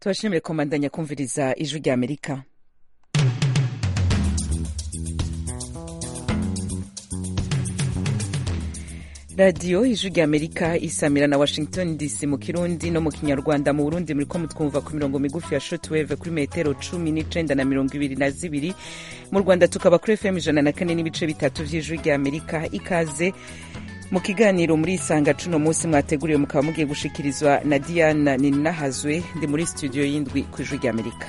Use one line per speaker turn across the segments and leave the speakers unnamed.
tubashimire komandanya kumviriza ijwi rya amerika radiyo ijwi rya amerika isamira na washington dc mu kirundi no mu kinyarwanda mu burundi muriko mutwumva ku mirongo migufi ya shotweve kuri metero cumi n'icenda na mirongo ibiri na zibiri mu rwanda tukaba kuri fm ijana na kane n'ibice bitatu vy'ijwi rya amerika ikaze mu kiganiro muri isanga cuno munsi mwateguriwe mukaba mugiye gushikirizwa na diana ninahazwe ndi muri studio y'indwi ku ijwi rya amerika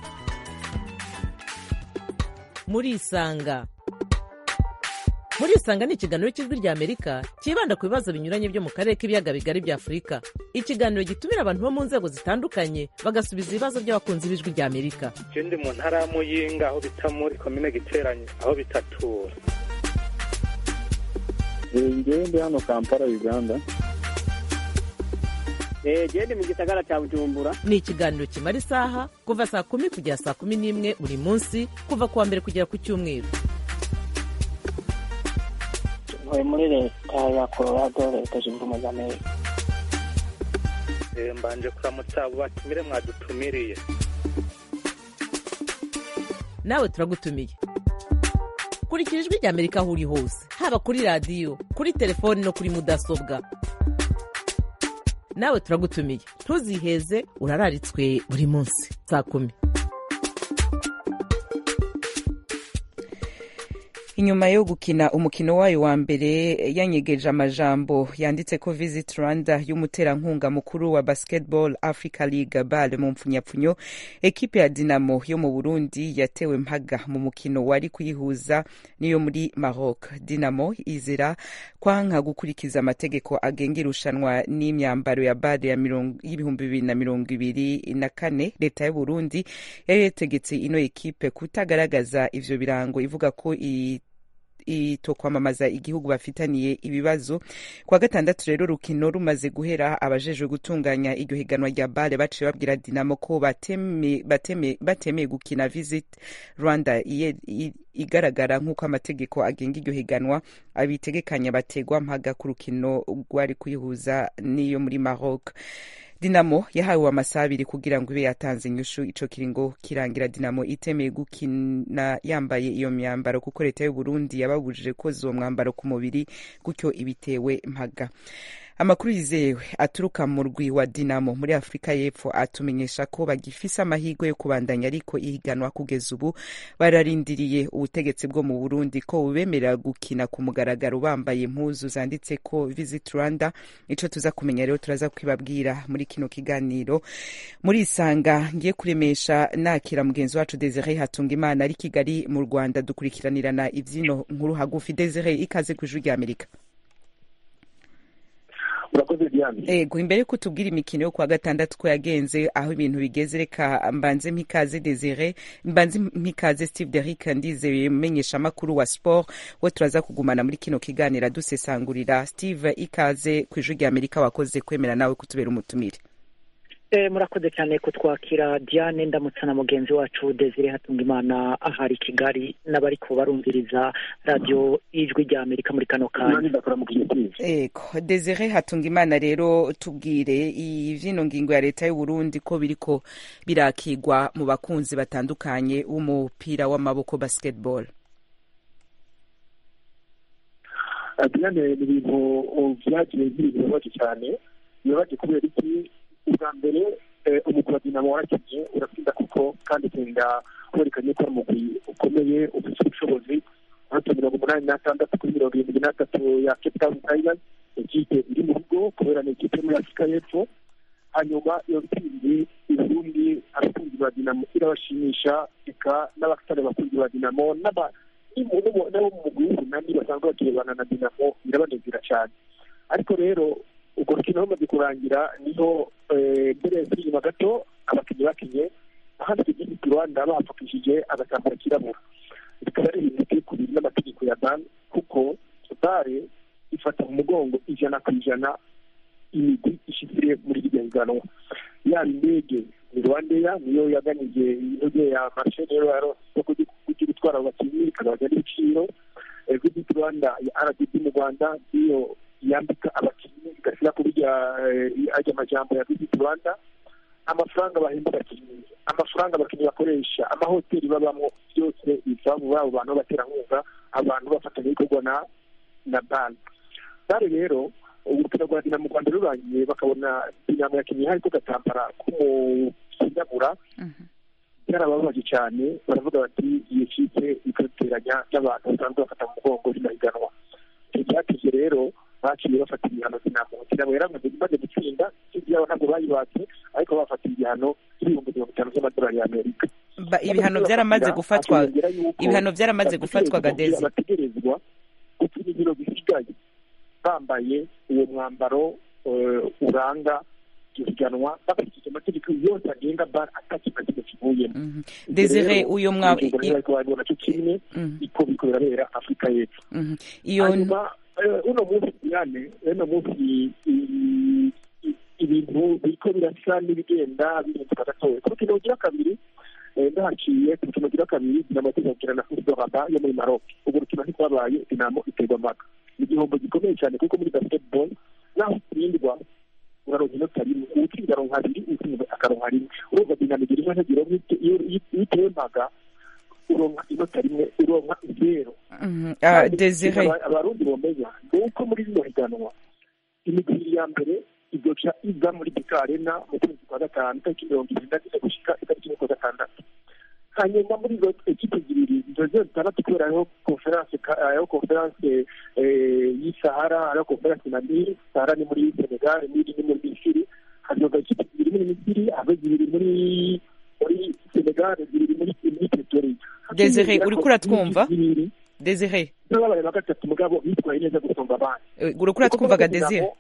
muri isanga muri isanga ni ikiganiro cy'ijwi rya amerika cyibanda ku bibazo binyuranye byo mu karere k'ibiyaga bigari bya afurika ikiganiro gitumira abantu bo mu nzego zitandukanye bagasubiza ibibazo by'abakunzi b'ijwi rya amerika
je ndi mu ntara ya muyinga aho bita muri komine giteranye aho bitatura
ngewe ndi hano kampala uganda
gende mu gisagara cya bujumbura
ni ikiganiro kimara isaha kuva saa kumi kugera saa kumi n'imwe buri munsi kuva ku wa mbere kugera ku cyumweru
ntuye muri leta ya colorado leta zunze ubumwe za amerika
Eh, mbanje kuramutsa abo batumire mwadutumiriye
nawe turagutumiye kurikira ijwi rya amerika aho uri hose haba kuri radiyo kuri telefoni no kuri mudasobwa nawe turagutumiye ntuziheze urararitswe buri munsi saa kumi
inyuma yo gukina umukino wayo wa mbere yanyegeje amajambo yanditse ko visit rwanda y'umuterankunga mukuru wa basketball africa league bal mu mpfunyapfunyo ekipe ya dinamo yo mu burundi yatewe mpaga mu mukino wari kuyihuza n'iyo muri maroc dinamo izira kwanka gukurikiza amategeko agenga irushanwa n'imyambaro ya bal ya mirongo- y'ibihumbi bibiri na mirongo ibiri na kane leta y'uburundi yari yategetse ino ekipe kutagaragaza ivyo birango ivuga ko i ito kwamamaza igihugu bafitaniye ibibazo kwa gatandatu rero rukino rumaze guhera abajejwe gutunganya iryo higanwa rya bale baciye babwira dinamo ko bateme- bateme- batemeye gukina visit rwanda iye- i- igaragara nk'uko amategeko agenga iryo higanwa abitegekanya bategwa mpaga ku rukino rwari kuyihuza n'iyo muri maroc dinamo yahawe amasaha abiri kugira ngo ibe yatanze inyushu ico kiringo kirangira dinamo itemeye gukina yambaye iyo myambaro kuko leta y'uburundi yababujije koza uwo mwambaro ku mubiri gutyo ibitewe mpaga amakuru yizewe aturuka mu rwi wa dinamo muri afurika y'epfo atumenyesha ko bagifise amahirwe yo kubandanya ariko ihiganwa kugeza ubu bararindiriye ubutegetsi bwo mu burundi ko bubemerera gukina ku mugaragaro bambaye impuzu zanditse ko visit rwanda ico tuza kumenya rero turaza kwibabwira muri kino kiganiro muri isanga ngiye kuremesha nakira mugenzi wacu desire hatunga imana ari kigali mu rwanda dukurikiranirana ivyino nkuru hagufi desire ikaze ku ijwi rya amerika
urakoze diane
ego imbere yuko tubwira imikino yo kuwa gatandatu ko yagenze aho ibintu bigeze reka mbanze mpikaze desire mbanze mpikaze steve derick ndizeye menyesha amakuru wa sport we turaza kugumana muri kino kiganiro dusesangurira steve ikaze ku ijwi rya amerika wakoze kwemera nawe kutubera umutumire
Eh, murakoze cyane kutwakira diane ndamutsa na mugenzi wacu desire hatungimana ahari i kigali n'abariko barumviriza radiyo ijwi rya amerika muri kano kanya
nanjye ndakora mu kinyatiri
ego desire hatunga imana rero tubwire ivyino ngingo ya leta y'uburundi ko biriko birakigwa mu bakunzi batandukanye b'umupira w'amaboko basketball
diane ni ibintu vyagiye biri bibabaje cyane bibabaje kubera iki ubwa mbere eh, umugwi wa dinamo warakinnye uratsinda kuko kandi utsinda werekanye ko ari umugwi ukomeye ufite ubushobozi amanota mirongo umunani n'atandatu kuri mirongo irindwi n'atatu ya cape town tigers ikipe iri mu rugo kubera ni ikipe yo muri afurika y'epfo hanyuma iyo ntsinzi uburundi abakunzi ba dinamo irabashimisha eka n'abafitane abakunzi ba dinamo n'aba n'abo mu mugwi w'ubunani basanzwe bakirebana na dinamo birabanezera cyane ariko rero urwo rukino rumaze kurangira niho eh, mbere yasubira inyuma gato abakinnyi bakinye ahandi igihugu rwanda bapfukishije agatambaro kirabura bikaba ari ibintu biteye ku bintu n'amategeko ya ban kuko bare ifata mu mugongo ijana ku ijana imigwi ishyize muri iryo higanwa yaba indege ni rwandeya niyo yaganije intege ya marshe niyo yaronse isoko ryo gutwara abo bakinnyi ikagabanya n'ibiciro visit rwanda ya rdb mu rwanda niyo yambika abakinnyi igashyira kuri ajya amajambo ya visit rwanda amafaranga bahemba abakinnyi amafaranga abakinnyi bakoresha amahoteli babamo byose biva mu babo bantu b'abaterankunga abantu bafatanyabikorwa na na banki bare rero urukino rwa dinamo mu rwanda rurangiye bakabona dinamo yakinnye hari ko gatambara k'umukinyabura byarababaje cyane baravuga bati iyo kipe ikaduteranya n'abantu basanzwe bafata mu mugongo rinahiganwa icyo cyatije rero baciye bafata ibihano dinamo dinamo yaramaze imaze gutsinda ikindi yabo ntabwo bayibatse ariko bafatiye igihano cy'ibihumbi mirongo itanu by'amadolari y'amerika
Ba- ibihano byaramaze gufatwa
hakiyongera yuko
ibihano byaramaze gufatwa gadezi
bategerezwa gukina ibiro bisigaye bambaye uwo mwambaro eh, uranga iryo higanwa bakurikije amategeko yose agenga bar atakintu na kimwe kivuyemo
Mhm. desire uyo mwa
ingingo rero ariko babibona cyo kimwe
Mhm,
iko biriko birabera afurika y'epfo
mhm. iyo
hanyuma eh, uno munsi diane uno munsi i- i- i- ibintu biriko birasa n'ibigenda bihinduka gatoya ku rukino rugira kabiri eh, ndahaciye ku rukino rugira kabiri dinamo tuzakina na fuso raba yo muri maroc urwo rukino ntirwabaye dinamo iterwa amaka ni igihombo gikomeye cyane kuko muri basketball naho utsindwa uraronka inota rimwe uwutsinda aronka abiri uwutsinda akaronka rimwe urumva dinamo igira imwe ntagira iyo iyo utewe mpaga uronka inota rimwe uronka zero
Mhm. Ah, desire
Aba- abarundi bomenya ni uko muri rino higanwa imigwi ya mbere izoca iza muri beka arena mu kwezi kwa gatanu itariki mirongo irindwi na zine gushika itariki imwe kwa gatandatu hanyuma muri izo ekipe zibiri izo zose zitandatu kubera hariho konferanse ka- hariho konferanse eh, y'isahara hariho konferanse na nili sahara ni muri senegal nili ni muri misiri hazoga ekipe zibiri muri misiri habe zibiri muri muri senegal zibiri muri muri pretoria
Desire, uriko uratwumva?
zibiri
desire
n'ababaye ba gatatu mugabo bitwaye neza gusumba abandi
eh, uriko uratwumvaga desire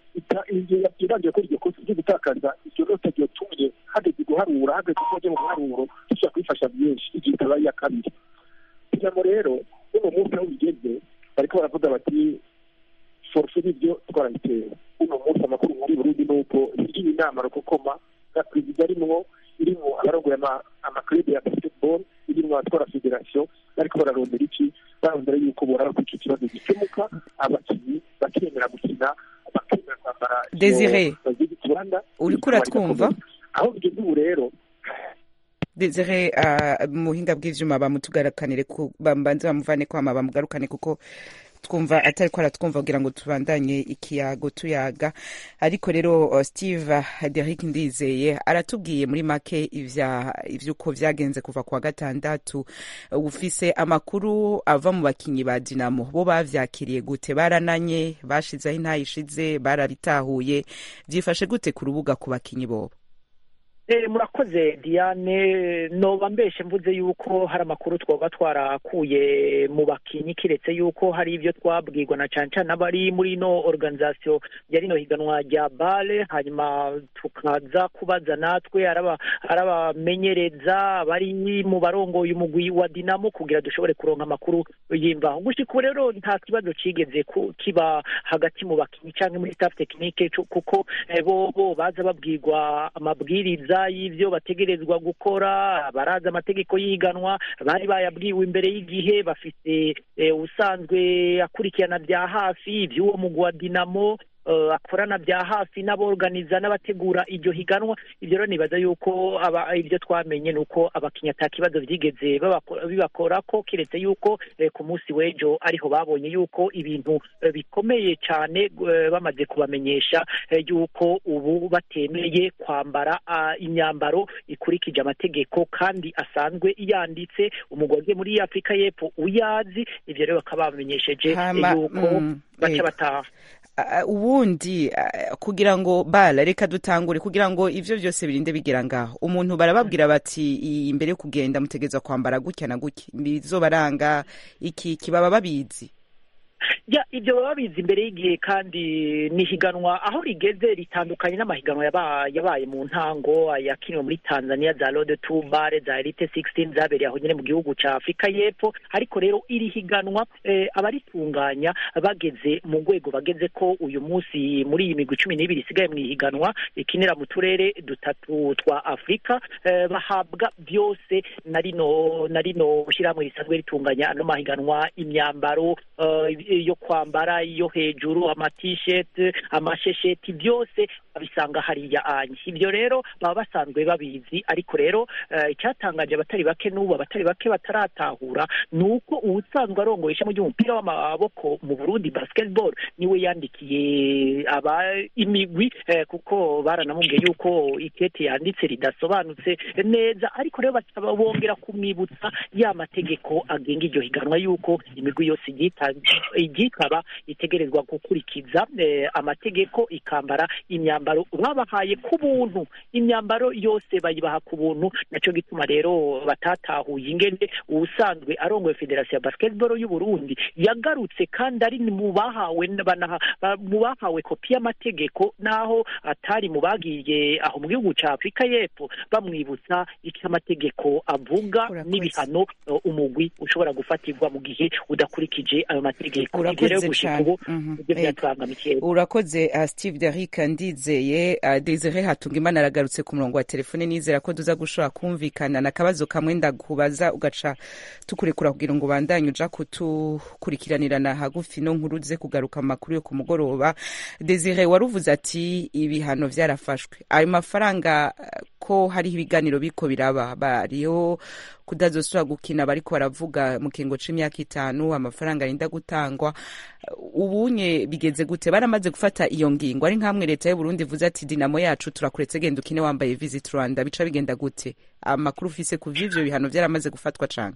yabanje ko iryo kosa ryo gutakaza iryo nota ryotumye hageze guharura hageze ko bajya mu buharuro dushobora kwifasha byinshi igihe itabaye iya kabiri kugira rero uno munsi aho bigeze bariko baravuga bati forfe n'ibyo twarayitera uno munsi amakuru muri burundi ni uko iriya inama rukokoma na perezida arimwo irimo abarongoye ama- amaklube ya basketball irimo abatwara federasiyo bariko bararondera iki barondera yuko boraba ko icyo kibazo gikemuka abakinnyi bakemera gukina bakemera kwambara iyo
Desire,
baziga ikibanda
uriko uratwumva?
aho bigeze ubu rero
desire ah, mu buhinga bw'ivyuma bamutugarakanire ku- bambanze bamuvane kwama bamugarukane kuko twumva atari ko aratwumva kugira ngo tubandanye ikiyago tuyaga ariko rero uh, steve derrick ndizeye aratubwiye muri make ivya ivyuko vyagenze kuva kwa gatandatu Uh, ufise amakuru ava mu bakinyi ba dinamo bo bavyakiriye gute barananye bashizeho intayishize barabitahuye vyifashe gute ku rubuga ku bakinyi bobo
Eh, murakoze diane noba mbeshe mvuze yuko hari amakuru twoba twarakuye mu bakinyi kiretse yuko hari ibyo twabwirwa na cane cane abari muri ino organisation ya rino higanwa rya bale hanyuma tukaza kubaza natwe araba- arabamenyereza bari mu barongoye umugwi wa dinamo kugira dushobore kuronka amakuru y'imvaho gushika ubu rero nta kibazo cigeze ku- kiba hagati mu bakinyi canke muri staff technique cu- kuko eh, bo bo baza babwirwa amabwiriza y'ivyo bategerezwa gukora barazi amategeko y'ihiganwa bari bayabwiwe imbere y'igihe bafite eh, usanzwe akurikirana bya hafi ivy'uwo mugwi wa dinamo eh, akorana bya hafi n'aborganiza n'abategura iryo higanwa ibyo rero nibaza yuko aba ibyo twamenye ni uko abakinnyi ata kibazo byigeze babako- bibakorako kiretse yuko eh, ku munsi w'ejo ariho babonye yuko ibintu eh, bikomeye cyane eh, bamaze kubamenyesha eh, yuko ubu batemeye kwambara ah, imyambaro ikurikije amategeko kandi asanzwe yanditse umugore muri afurika y'epfo uyazi ibyo rero bakaba bamenyesheje eh,
Hama,
yuko
mm,
baca
yego.
bataha
Ah, ubundi ah, kugira ngo bala reka dutangure kugira ngo ivyo vyose birinde bigera ngaho umuntu barababwira bati "I- imbere yo kugenda mutegezwa kwambara gutya na gutya bizobaranga iki iki baba babizi
ya ibyo baba babizi imbere y'igihe kandi n'ihiganwa aho rigeze ritandukanye n'amahiganwa yaba- yabaye mu ntango yakiniwe muri tanzania za rode tu bare za elite 16 zabereye aho nyine mu gihugu cya afurika y'epfo ariko rero iri higanwa eh, abaritunganya bageze mu rwego bageze ko uyu munsi muri iyi migwi cumi n'ibiri isigaye mu ihiganwa ikinira mu turere dutatu twa afurika eh, bahabwa byose na rino na rino shyirahamwe risanzwe ritunganya ano mahiganwa imyambaro eh, yo kwambara iyo hejuru amatisheti amashesheti byose babisanga hariya anye ibyo rero baba basanzwe babizi ariko rero eh, icyatangaje abatari bake n'ubu abatari bake bataratahura ni uko uwusanzwe arongoye ishami ry'umupira w'amaboko mu burundi basketball niwe yandikiye aba imigwi eh, kuko baranamubwiye yuko ikete yanditse ridasobanutse neza ariko rero bakaba bongera kumwibutsa ya mategeko agenga iryo higanwa yuko imigwi yose iryita- iryitaba itegerezwa gukurikiza eh, amategeko ikambara imyambaro babahaye ku buntu imyambaro yose bayibaha ku buntu nacyo gituma rero batatahuye ingene ubusanzwe arongoye federasiyo ya basketball y'u Burundi yagarutse kandi ari mu bahawe banaha- ba- mu bahawe kopi y'amategeko naho atari mu bagiye aho mu gihugu cya Afurika y'Epfo bamwibutsa icyo amategeko avuga
Urakoze.
n'ibihano eh, umugwi ushobora gufatirwa mu gihe udakurikije ayo mategeko
Urakoze
Ivyo rero gushika
cane.
ubu
Mhm.
nibyo
Ego.
byatubangamiye
urakoze uh, steve derrick ndizeye uh, desire hatungimana aragarutse ku murongo wa telefone nizera ko tuza gushobora kumvikana na kabazo kamwe ndakubaza ugaca tukurekura kugira ngo ubandanye uja kutukurikiranirana hagufi no nkuru ze kugaruka mu makuru yo ku mugoroba desire waruvuze ati ibihano vyarafashwe ayo mafaranga uh, ko hariho ibiganiro biko biraba bariho kudazosubira gukina bariko baravuga mu kingo c'imyaka itanu amafaranga arinda gutangwa ubunye bigeze gute baramaze gufata iyo ngingo ari nkamwe leta y'u Burundi ivuze ati dinamo yacu turakuretse genda ukine wambaye visit Rwanda bica bigenda gute amakuru ufise ku vy'ivyo bihano vyaramaze gufatwa cane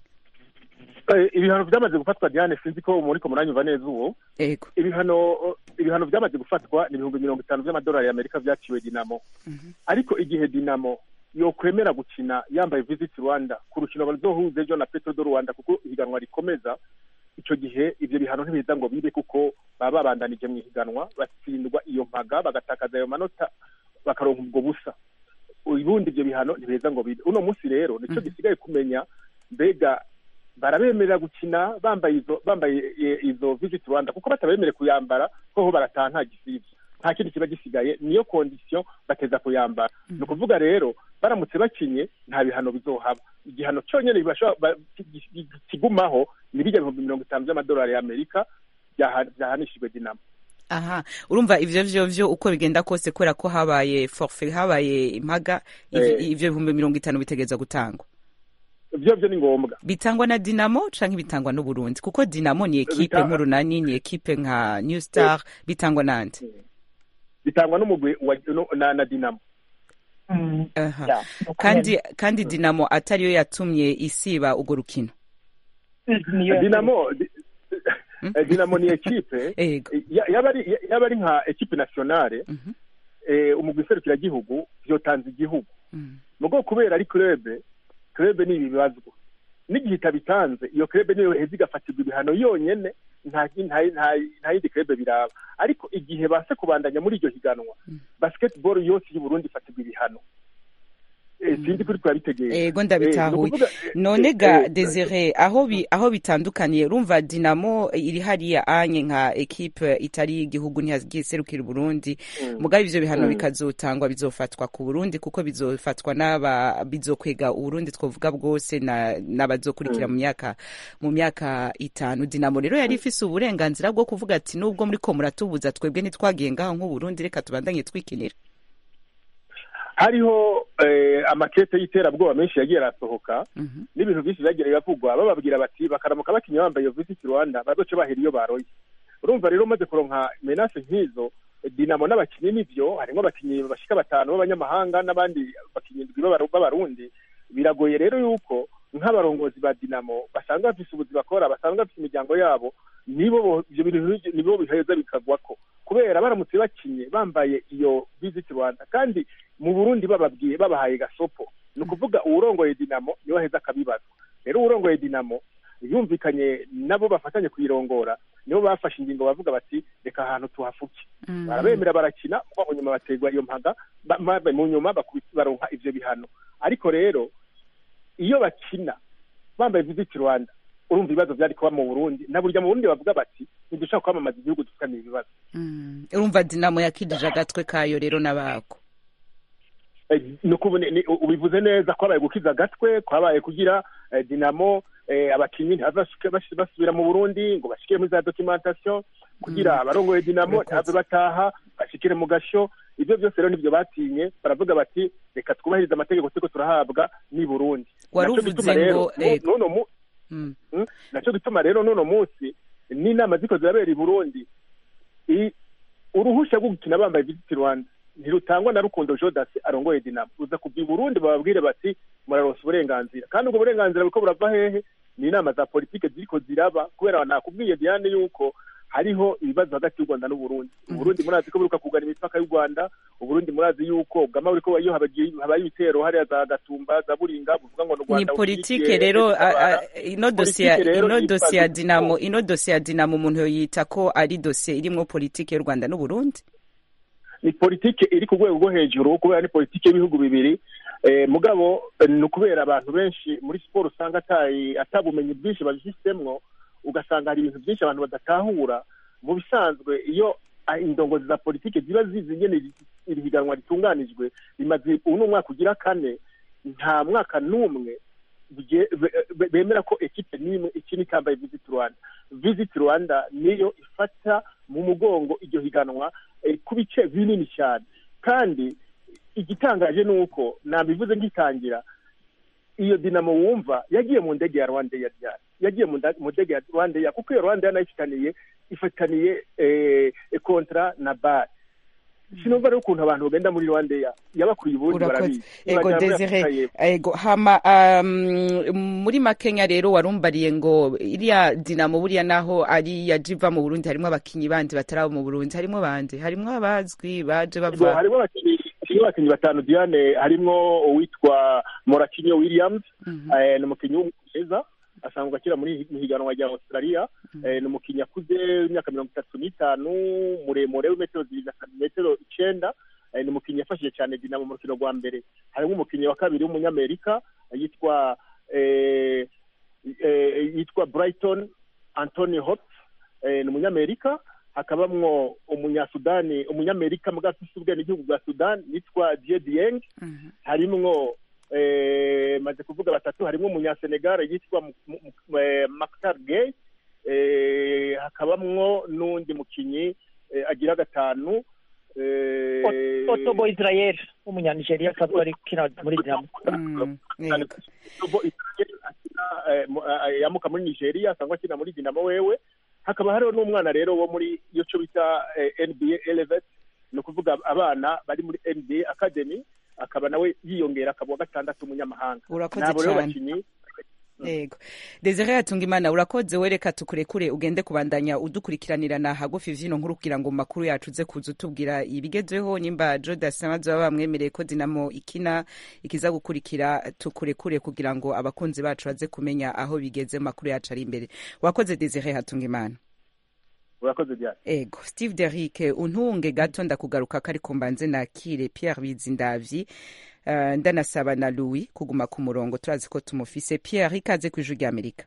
Eh, ibihano byamaze gufatwa diane sinzi ko muriko muranyumva neza uwo
ego
ibihano ibihano byamaze gufatwa ni ibihumbi mirongo itanu by'amadolari y'amerika byaciwe dinamo ariko igihe dinamo yokwemera gukina yambaye visit rwanda ku rukino bazohuza ejo na petro do rwanda kuko ihiganwa rikomeza icyo gihe ibyo bihano ntibiza ngo bibe kuko baba babandanije mu ihiganwa batsindwa iyo mpaga bagatakaza ayo manota bakaronka ubwo busa ubundi ibyo bihano ntibeza ngo bibe uno munsi rero nicyo gisigaye kumenya mbega barabemerera gukina bambaye izo bambaye e, izo visit rwanda kuko batabemereye kuyambara ko ho barataha nta gisivye nta kindi kiba gisigaye niyo condition bateza kuyambara ni ukuvuga rero baramutse bakinye nta bihano bizohaba igihano cyonyine bibasha- ba- ki- ki- kigumaho ni bijya ibihumbi mirongo itanu by'amadolari y'amerika byaha- byahanishijwe dinamo
aha urumva ivyo vyo vyo uko bigenda kose kubera ko habaye forfait habaye impaga ivyo
Eh.
ivyo bihumbi mirongo itanu bitegezwa gutangwa
byo byo ni ngombwa
bitangwa na dinamo canke bitangwa n'uburundi kuko dinamo ni ekipe
Bita-
nk'urunani ni ekipe nka new star bitangwa nande
bitangwa n'umugwi wa no- na, na dinamo
aha
Ya,
kandi kandi dinamo atariyo yatumye isiba urwo rukino
niyo
dinamo di- eh, dinamo ni ekipe
ego
ya- yaba ari ya- yaba ari nka ekipe nationale
Mhm.
eh, umugwi serukiragihugu vyotanze igihugu
Mhm.
mugo kubera ari clube clube ni ibibazwa n'igihe itabitanze iyo clube niyo heza igafatirwa ibihano yonyene nta nta- nta- nta yindi clube biraba ariko igihe base kubandanya muri iryo higanwa basketball yose y'u Burundi ifatirwa ibihano Eh, sinzi kuri turabitegeye
ego ndabitahuye
Eh, ni ukuvuga, eh,
none
eh,
ga
eh,
desire aho bi aho bitandukaniye urumva dinamo iri hariya anye nka ekipe itari y'igihugu ntiyagiserukira uburundi mugabe ivyo bihano
Mm.
bikazotangwa bizofatwa ku burundi kuko bizofatwa n'aba bizokwega uburundi twovuga bwose na n'abazokurikira mu myaka mu myaka itanu dinamo rero yari ifise uburenganzira bwo kuvuga ati nubwo muri ko muratubuza twebwe ntitwagiye ngaho nk'uburundi reka tubandanye twikinira
hariho eh, amakete y'iterabwoba menshi yagiye arasohoka
Mhm.
n'ibintu byinshi byagiye biravugwa bababwira bati bakaramuka bakinnyi bambaye iyo visit rwanda bazoce bahera iyo baroye urumva rero umaze kuronka menase nk'izo dinamo n'abakinnyi nivyo harimo abakinnyi bashika batanu b'abanyamahanga n'abandi bakinnyi indwi b'Abaru- b'abarundi biragoye rero yuko nk'abarongozi ba dinamo basanzwe bafise ubuzi bakora basanzwe bafise imiryango yabo nibo bo- ivyo bintu nk'ivyo nibo biheza bikagwako kubera baramutse bakinye bambaye iyo visit rwanda kandi mu burundi bababwiye babahaye gasopo ni ukuvuga uwurongoye dinamo niwe aheza akabibazwa rero uwurongoye dinamo yumvikanye nabo bafatanye kuyirongora nibo bafashe ingingo bavuga bati reka ahantu tuhafuke
Mhm.
barabemera barakina kuba mu nyuma baterwa iyo mpaga ba- ma- mu nyuma bakubi- baronka ivyo bihano ariko rero iyo bakina bambaye visit rwanda urumva ibibazo byari kuba mu burundi na burya mu burundi bavuga bati ntidushaka kwamamaza igihugu dufitaniye ibibazo
Mm. urumva dinamo yakidije agatwe kayo rero n'abako
Eh, ni ukubu- ni- ni- ubivuze neza kwabaye gukiza agatwe kwabaye kugira eh, dinamo eh, abakinyi ntibashike bas- basubira mu burundi ngo bashikire muri za documentation kugira abarongoye dinamo
Urakoze.
ntave bataha bashikire mu gasho ibyo byose rero nivyo batinye baravuga bati reka twubahirize amategeko turiko turahabwa ni burundi
Wari
Naco
uvuze
gituma rero,
ngo, eh,
nu- nuno mu-
Mm.
Mm, naco gituma rero n'uno munsi n'inama ziko zirabera i burundi i- uruhusha rwo gukina bambaye visit rwanda ntirutangwa na rukundo jodasi arongoye dinamo uza kuva i burundi bababwire bati muraronsa uburenganzira kandi ubwo burenganzira buriko burava hehe ni inama za politike ziriko ziraba kubera nakubwiye diane yuko hariho ibibazo hagati y'u rwanda n'uburundi uburundi murazi ko buruka kugana imipaka y'u rwanda uburundi murazi yuko bwama buriko iyo habagiye- habaye ibitero hariya za gatumba za buringa buvuga ngo n'u
ni
rwanda
politike rero a- a- ino dosiye
Politike rero
ino
yitwa
dosiye ya
Visit
dinamo
Rwanda.
ino dosiye ya dinamo umuntu yoyita ko ari dosiye irimwo politike y'u rwanda n'uburundi
ni politike iri ku rwego rwo hejuru kubera ni politike y'ibihugu bibiri eh, mugabo eh, ni ukubera abantu benshi muri siporo usanga atayi- atabumenyi bwinshi babifisemwo ugasanga hari ibintu byinshi abantu badatahura mu bisanzwe iyo ah, indongozi za politike ziba zizi ingene iri- iri higanwa ritunganijwe rimaze ubu ni umwaka ugira kane nta mwaka n'umwe bye- be- be- bemera ko ekipe n'imwe ikina itambaye visit rwanda visit rwanda niyo ifata mu mugongo iryo higanwa eh, ku bice binini cyane kandi igitangaje ni uko nabivuze ngitangira iyo dinamo wumva yagiye mu ndege ya rwanda ya ryari yagiye mu nda- mu ndege ya rwanda ya kuko iyo rwanda nayo ifitaniye ifataniye eh, kontra na bar sinumva rero ukuntu abantu bagenda muri rwanda ya yabakuriye ubundi
urakoze
barabizi
ego
Ntibagera muri
desire
Afurika y'Epfo.
ego hama um, muri makenya rero warumbariye ngo iriya dinamo buriya naho ari ya jiva mu burundi harimo abakinyi bandi bataraba mu burundi harimo bandi harimo abazwi baje
Ubwo
bava
harimo abakinnyi harimo abakinnyi batanu diane harimo uwitwa morakinyo williams
Mhm.
eh, ni umukinnyi w'umwongereza asanzwe akina muri mu higanwa rya australia eh, ni umukinnyi akuze w'imyaka mirongo itatu n'itanu muremure w'imetero zibiri na metero icenda eh, ni umukinnyi yafashije cyane dinamo mu rukino rwa mbere harimo umukinnyi wa kabiri w'umunyamerika yitwa eh, eh, yitwa brighton anthony hot eh, ni umunyamerika hakabamwo umunyasudani umunyamerika mbwa afise ubwenegihugu bwa sudani yitwa die dieng
Mhm.
harimwo eh, maze kuvuga batatu harimwo umunyasenegal yitwa Mu- Mu- Mu- eh, Maktar Gay eh, hakabamwo n'undi mukinyi eh, agira gatanu eh,
otobo israel w'umunyanigeriya asanzwe ari kina muri dinamo
Mm, yego.
Otobo Israel akina, eh, mu- eh, yamuka muri nigeria asanzwe akina muri dinamo wewe hakaba hariho n'umwana rero wo muri iyo cyo bita eh, nba elevet ni ukuvuga abana bari muri nba academy akaba nawe yiyongera akaba uwa gatandatu umunyamahanga
urakoze
nabo rero
cyane
bakinyi
yego desire hatungimana urakoze wereka tukurekure ugende kubandanya udukurikiranirana hagufi vyino nkuru kugira ngo mu makuru yacu uze kuza utubwira ibigezweho nimba jodas amaze baba bamwemereye ko dinamo ikina ikiza gukurikira tukurekure kugira ngo abakunzi bacu baze kumenya aho bigeze mu makuru yacu ari imbere wakoze desire hatungimana
urakoze byane
ego steve derick untunge gato ndakugaruka ko ariko mbanze nakire pierre bizindavyi uh, ndanasaba na louis kuguma ku murongo turazi ko tumufise pierre ikaze ku ijwi ry'amerika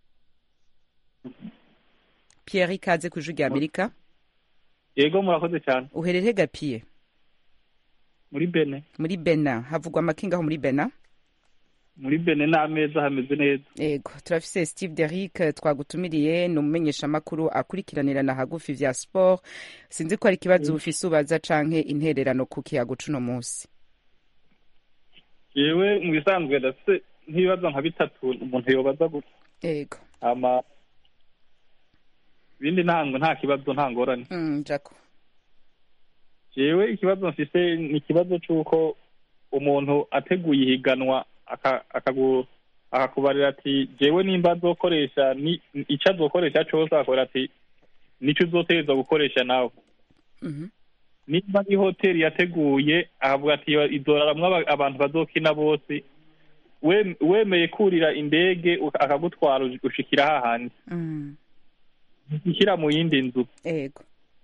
pierre ikaze ku ijwi ry'amerika
yego murakoze cyane
uherere gapiye
muri bene
muri bena havugwa amakinga aho muri bena
muri bene n'ameza hameze neza
ego turafise steve derick twagutumiriye ni umumenyeshamakuru akurikiranirana hagufi vya sport sinzi ko ari ikibazo ufise ubaza canke intererano ku kiyago cuno munsi
yewe mu bisanzwe ndafite nk'ibibazo nka bitatu umuntu yobaza gusa
ego
ama ibindi ntango nta kibazo nta ngorane
mm, jako
yewe ikibazo mfise ni ikibazo c'uko umuntu ateguye ihiganwa aka- akagu- akakubarira ati jewe nimba azokoresha ni ico azokoresha cose akora ati nico uzotegereza gukoresha nawe
Mhm.
niba ari hoteli yateguye akavuga ati izoraramwo aba- abantu bazokina bose we- wemeye kurira indege uka- akagutwara ush- ushikira hahandi
Mm,
ushyira mu yindi nzu
ego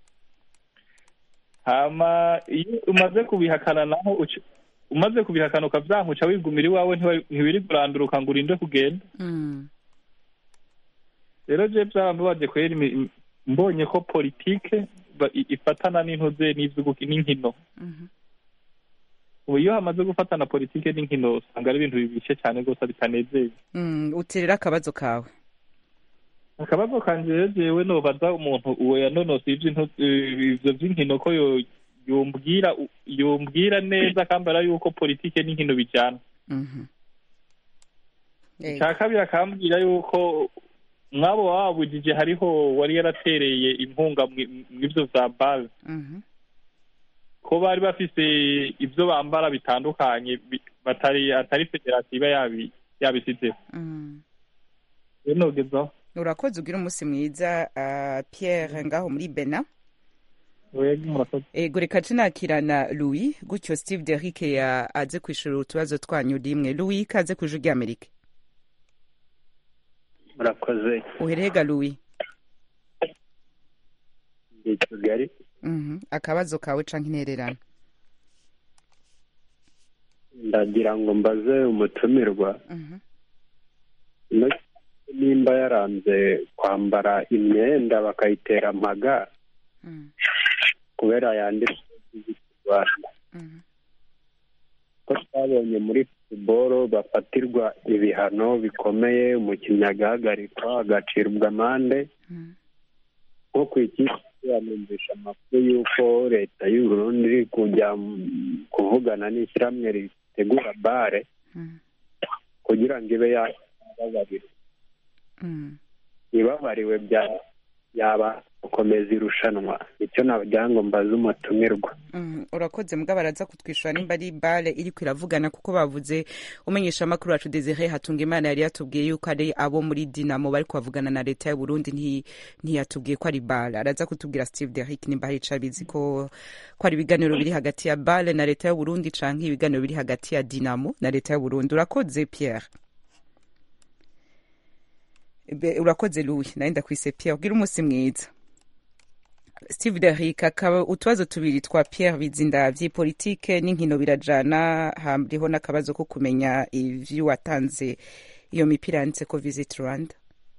hama iyo umaze kubihakana naho uca- umaze kubihakana ukavyanka uca wigumira iwawe ntiwa- ntiwiri kuranduruka ngo urinde kugenda
Mm,
rero je vyarambabaje kweri imi- im- mbonye ko politike ba- i- ifatana n'intuze n'ivy'uguki- n'inkino
mhm.
ubu iyo hamaze gufatana politike n'inkino usanga ari ibintu bibishe cyane rwose bitanezeye
Mm, uterera akabazo kawe
akabazo kanje rero jewe nobaza umuntu uwo yanonose ivy'into- eh, ivyo vy'inkino ko yo- yombwira yombwira neza akambara yuko politike n'inkino bijana
Mhm. Yego.
icya kabiri akambwira yuko mwabo wabujije hariho wari yaratereye inkunga mwi- mw'ivyo vya bale
Mhm.
ko bari bafise ivyo bambara bitandukanye bi- batari atari federasiyo iba yabi yabisizeho
Mm.
rero nogezaho
urakoze ugira umunsi mwiza ah, pierre ngaho muri bena
wega murakoze
ego reka tunakirana louis gutyo steve derrick ya aze kwishura utubazo twanyu rimwe louis kaze ku ijwi ry'amerika
murakoze
uherega louis
i kigali
Mhm. akabazo kawe canke intererano
ndagira ngo mbaze umutumirwa
Mhm.
ino nimba yaranze kwambara imyenda bakayitera amaga
Mhm.
kubera yanditse rwanda
Mhm.
ko twabonye muri futuboro bafatirwa ibihano bikomeye umukinnyi agahagarikwa agacirwa amande
Mhm.
nko ku ikipe yanumvisha amakuru y'uko leta y'u Burundi iri kujya mm, kuvugana n'ishyirahamwe ritegura bare
Mhm.
kugira ngo ibe yababarira
Mhm.
ibabariwe bya yaba gukomeza irushanwa icyo nagira ngo mbaze umutumirwa
Mhm. urakoze mbwa baraza kutwishyura nimba ari bale iriko iravugana kuko bavuze umenyesha amakuru wacu desire hatunga imana yari yatubwiye yuko ari abo muri dinamo bari kuvugana na leta y'u burundi nti- ntiyatubwiye ko ari bale araza kutubwira steve derrick nimba hari ico abizi ko ko ari ibiganiro biri hagati ya bale na leta y'u burundi canke ibiganiro biri hagati ya dinamo na leta y'u burundi urakoze pierre Be- urakoze louis nawe ndakwise pierre ugira umunsi mwiza steve derrick akaba utubazo tubiri twa pierre bizinda vy'ipolitike n'inkino birajana hariho n'akabazo ko kumenya ivyo watanze iyo mipira yanditse ko visit rwanda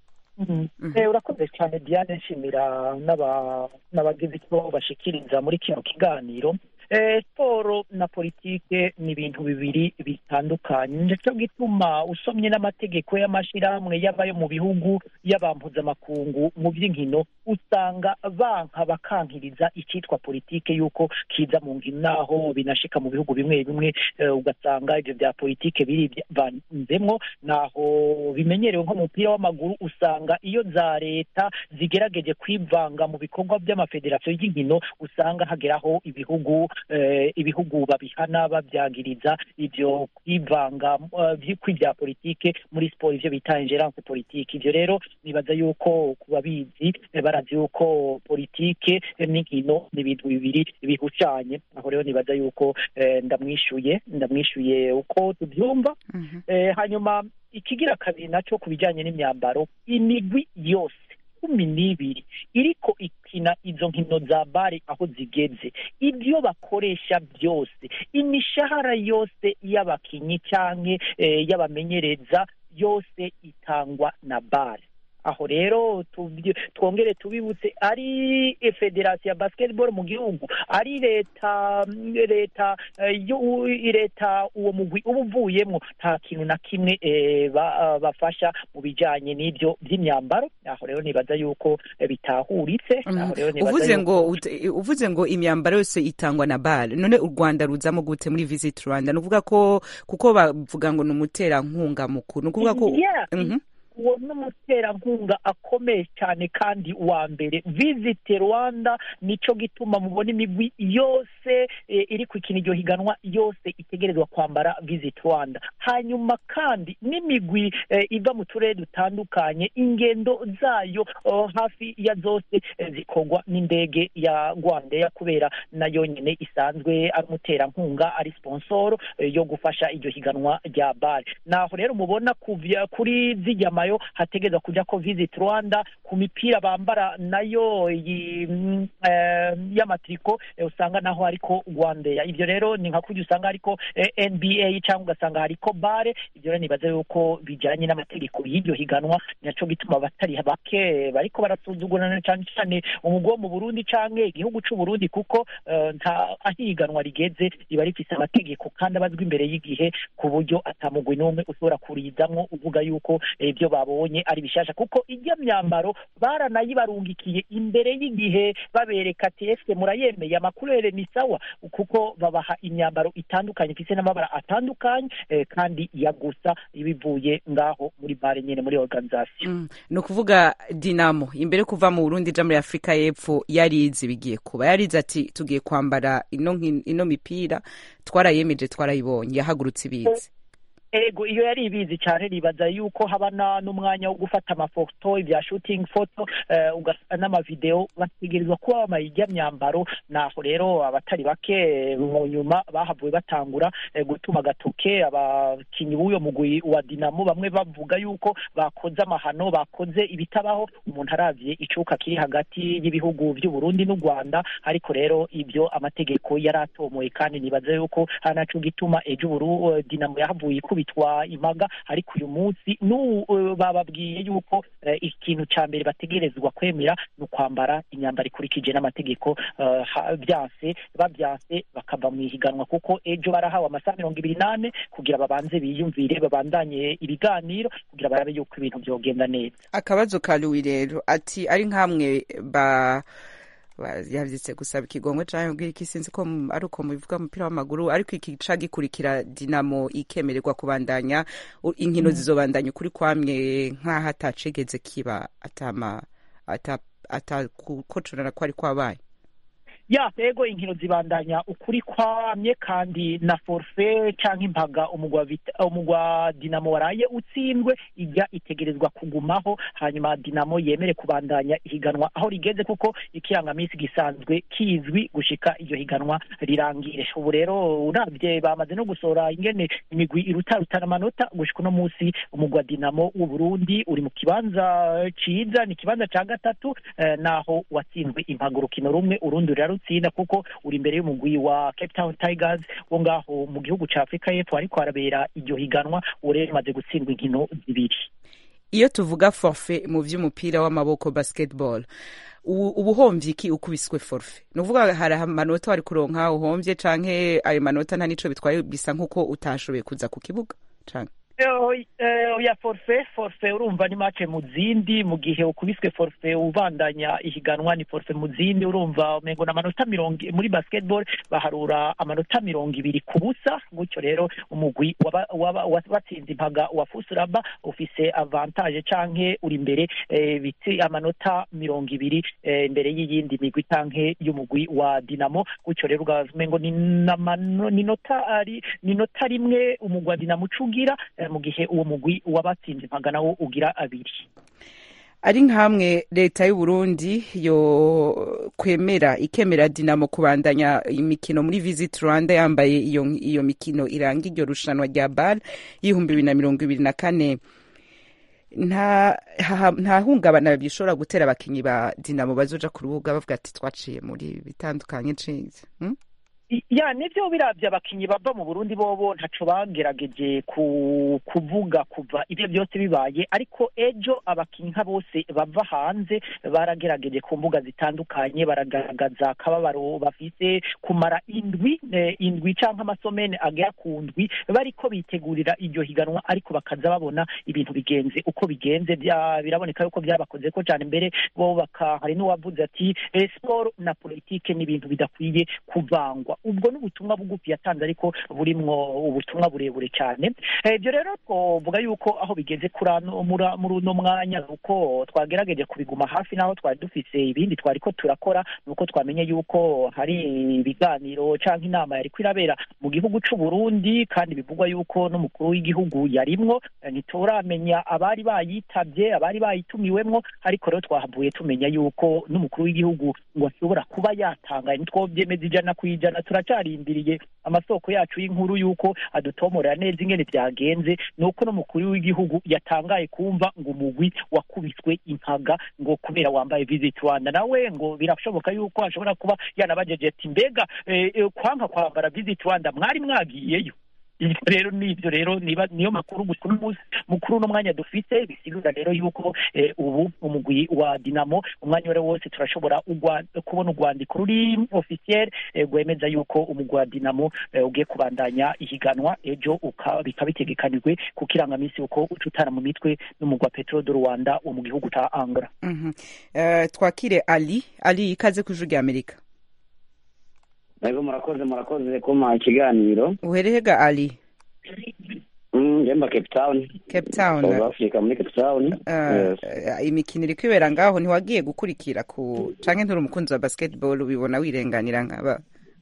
Eh, urakoze cyane diane nshimira n'aba- n'abagize icyo bashikiriza muri kino kiganiro Eh, siporo na politike ni ibintu bibiri bitandukanye nicyo gituma usomye n'amategeko y'amashyirahamwe yaba yo mu bihugu yaba mpuzamakungu mu by'inkino usanga banka bakankiriza icyitwa politike y'uko kiza mu nkino naho binashika mu bihugu bimwe bimwe eh, ugasanga ibyo bya politike birivanzemwo naho bimenyerewe nko mu mupira w'amaguru usanga iyo za leta zigerageje kwivanga mu bikorwa by'amafederasiyo y'inkino usanga hageraho ibihugu eh, ibihugu babihana babyagiriza ibyo kwivanga eh, vy- kw'ibya politike muri siporo ivyo bita ingerance politike ivyo rero nibaza yuko ku babizi eh, barazi yuko politike eh, n'inkino ni ibintu bibiri bihucanye aho rero nibaza yuko eh, ndamwishuye ndamwishuye uko tubyumva
Mhm.
Eh, hanyuma ikigira kabiri nacyo ku bijyanye n'imyambaro imigwi yose cumi n'ibiri iriko ikina izo nkino za bare aho zigeze ibyo bakoresha byose imishahara yose y'abakinyi canke eh, y'abamenyereza yose itangwa na bare aho rero tubyi- twongere tubibutse ari federasiyo ya basketball mu gihugu ari leta leta eh, y'u- leta uwo mugwi uba uvuyemwo nta kintu na kimwe eh, ba- bafasha mu bijanye n'ibyo by'imyambaro aho rero nibaza yuko eh, bitahuritse aho rero nibaza
uvuze
yuko-
ngo ut- uvuze ngo imyambaro yose itangwa na bale none u rwanda ruzamo gute muri visit rwanda ni ukuvuga ko kuko bavuga ngo ni umuterankunga mukuru ni ukuvuga ko
Yeah.
Mhm.
uwo ni umuterankunga akomeye cyane kandi wa mbere visit rwanda nico gituma mubona imigwi yose eh, iri kwikina iryo higanwa yose itegerezwa kwambara visit rwanda hanyuma kandi n'imigwi eh, iva mu turere dutandukanye ingendo zayo oh, hafi ya zose eh, zikorwa n'indege ya rwandeya kubera nayo nyine isanzwe ari umuterankunga ari sponsoro eh, yo gufasha iryo higanwa rya bare naho rero mubona kuvya kuri zijya mayo hategerezwa kuja ko visit rwanda ku mipira bambara nayo iyi mm, eh, y'amatriko eh, usanga naho hariko rwandeya ivyo rero ni nka kurya usanga hariko eh, nba cyangwa ugasanga hariko bare ivyo rero nibaza yuko bijanye n'amategeko y'iryo higanwa naco gituma abatari bake bariko barasuzugurana cane cane umugwi wo mu burundi canke igihugu c'uburundi kuko eh, nta aho ihiganwa rigeze riba rifise amategeko kandi abazwa imbere y'igihe ku buryo atamugwi n'umwe ushobora kurizamwo uvuga yuko eh, ibyo babonye ari bishasha kuko ijya myambaro baranayibarungikiye imbere y'igihe babereka ati ese murayemeye amakurere ni sawa kuko babaha imyambaro itandukanye ifise n'amabara atandukanye eh, kandi yagusa bivuye ngaho muri bare nyene muri organisation
Mm. ni ukuvuga dinamo imbere yo kuva mu burundi ija muri afurika y'epfo yarizi bigiye kuba yarizi ati tugiye kwambara ino, nki- ino mipira twarayemeje twarayibonye yahagurutse ibizi
ego iyo yari ibizi cyane ribaza yuko haba na- n'umwanya wo gufata amafoto ibya shooting photo eh, ugasa n'amavideo bategerezwa kuba bambaye ijya myambaro naho rero abatari bake eh, mu nyuma bahavuye batangura eh, gutuma agatoke abakinyi b'uyo mugwi wa dinamo bamwe bavuga yuko bakoze amahano bakoze ibitabaho umuntu aravye icuka kiri hagati y'ibihugu by'u Burundi n'u Rwanda ariko rero ibyo amategeko yari atomoye kandi nibaza yuko hari naco gituma ejo Buru eh, dinamo yahavuye ikubitwa impaga ariko uyu munsi n'u eh, bababwiye yuko eh, ikintu ca mbere bategerezwa kwemera ni ukwambara imyambaro ikurikije n'amategeko eh, ha- byanse babyanse bakava mu ihiganwa kuko ejo barahawe amasaha mirongo ibiri n'ane kugira babanze biyumvire babandanye ibiganiro kugira barabe yuko ibintu byogenda neza
akabazo ka louis rero ati ari nk'amwe ba ba- yavyitse gusaba ikigongwe canke kubwira iki sinzi ko mu- ari uko mubivuga mu mupira w'amaguru ariko iki ca gikurikira dinamo ikemererwa kubandanya u- inkino zizobandanya ukuri kwamwe nk'aho atacigeze kiba atama ata atakukocorana ko ari kwabaye
ya ego inkino zibandanya ukuri kwamye kandi na forfe canke impaga umugwa wa Vita- umugwa wa dinamo waraye utsindwe ijya itegerezwa kugumaho hanyuma dinamo yemere kubandanya ihiganwa aho rigeze kuko ikirangamisi gisanzwe kizwi gushika iryo higanwa rirangire ubu rero uravye bamaze no gusohora ingene imigwi irutarutana amanota gushika uno munsi umugwa wa dinamo w'uburundi uri mu kibanza ciza ni ikibanza ca gatatu eh, naho watsinzwe impaga urukino rumwe urundi rurarutsinda kuko uri imbere y'umugwi wa cape town tigers wo ngaho mu gihugu ca afurika y'epfo ariko harabera iryo higanwa ubu rero rimaze gutsindwa inkino zibiri
iyo tuvuga forfe mu vy'umupira w'amaboko basketball ubu uba uhomvye iki ukubiswe forfe ni ukuvuga hari amanota wari kuronka uhomvye canke ayo manota nta nico bitwaye bisa nk'uko utashoboye kuza ku kibuga canke
Eh, eh, ya forfe forfe urumva ni mace mu zindi mu gihe ukubiswe forfe ubandanya ihiganwa ni forfe mu zindi urumva umengo n'amanota mirongo muri basketball baharura amanota mirongo ibiri ku busa gutyo rero umugwi waba- waba- wabatsinze impaga wa fusuraba ufise avantage canke uri imbere eh, biti amanota mirongo ibiri eh, imbere y'iyindi migwi canke y'umugwi wa dinamo gutyo rero umengo ni n'amano- ni nota ari ni nota rimwe umugwi wa dinamo ucugira eh, mu gihe uwo mugwi wabatsinze impaga nawo ugira abiri
ari nk'amwe leta y'u Burundi yo kwemera ikemera dinamo kubandanya imikino muri visit rwanda yambaye iyo iyo mikino iranga iryo rushanwa rya bar y'ibihumbi bibiri na mirongo ibiri na kane nta ha- nta hungabana bishobora gutera abakinyi ba dinamo bazoja ku rubuga bavuga ati twaciye muri bitandukanye ncize hmm?
I- ya nivyo biravye abakinyi bava mu Burundi bobo ntaco bagerageje ku kuvuga kuva ivyo byose bibaye ariko ejo abakinyi nka bose bava hanze baragerageje ku mbuga zitandukanye baragaragaza akababaro bafise kumara indwi eh, indwi canke amasomene agera ku ndwi bariko bitegurira iryo higanwa ariko bakaza babona ibintu bigenze uko bigenze bya- biraboneka yuko byabakoze ko cyane mbere bo baka hari n'uwavuze ati eh, siporo na politike ni ibintu bidakwiye kuvangwa ubwo ni ubutumwa bugufi yatanze ariko burimwo ubutumwa burebure cyane Eh, ibyo rero twovuga yuko aho bigeze kuri ano- muri muri uno mwanya uko twagerageje kubiguma hafi n'aho twari dufise ibindi twari ko turakora ni uko twamenye yuko hari ibiganiro cyangwa inama yari irabera mu gihugu c'u Burundi kandi bivugwa yuko n'umukuru w'igihugu yarimwo Eh, ntituramenya abari bayitabye abari bayitumiwemwo ariko rero twahavuye tumenya yuko n'umukuru w'igihugu ngo ashobora kuba yatangaye ntitwobyemeza ijana ku ijana turacarindiriye amasoko yacu y'inkuru y'uko adutomorera neza ingene byagenze ni uko n'umukuru w'igihugu yatangaye kumva ngo umugwi wakubiswe impaga ngo kubera wambaye visit rwanda nawe ngo birashoboka yuko ashobora kuba yanabajeje ati mbega eh, eh, kwanga kwambara visit rwanda mwari mwagiyeyo ibyo rero nibyo rero niba niyo makuru gusa uno munsi mukuru uno mwanya dufite bisigura rero yuko eh, ubu umugwi wa dinamo umwanya wari wose turashobora ugwa- kubona urwandiko ruri officiel eh, rwemeza yuko umugwi wa dinamo eh, ugiye kubandanya ihiganwa ejo uka- bikaba bitegekanijwe ku kirangaminsi uko uca utana mu mitwe n'umugwi wa petro de rwanda wo mu gihugu ca angola
Mhm. Eh, twakire ali ali ikaze ku ijwi rya amerika
Ego murakoze murakoze kuma ikiganiro
uherehega ali
Mm, njemba Cape Town
cape town
South Africa muri Cape Town
Eh,
Yes.
eh, imikino iri kwibera ngaho ntiwagiye gukurikira ku canke nturi umukunzi wa basketball ubibona wirenganira nkaba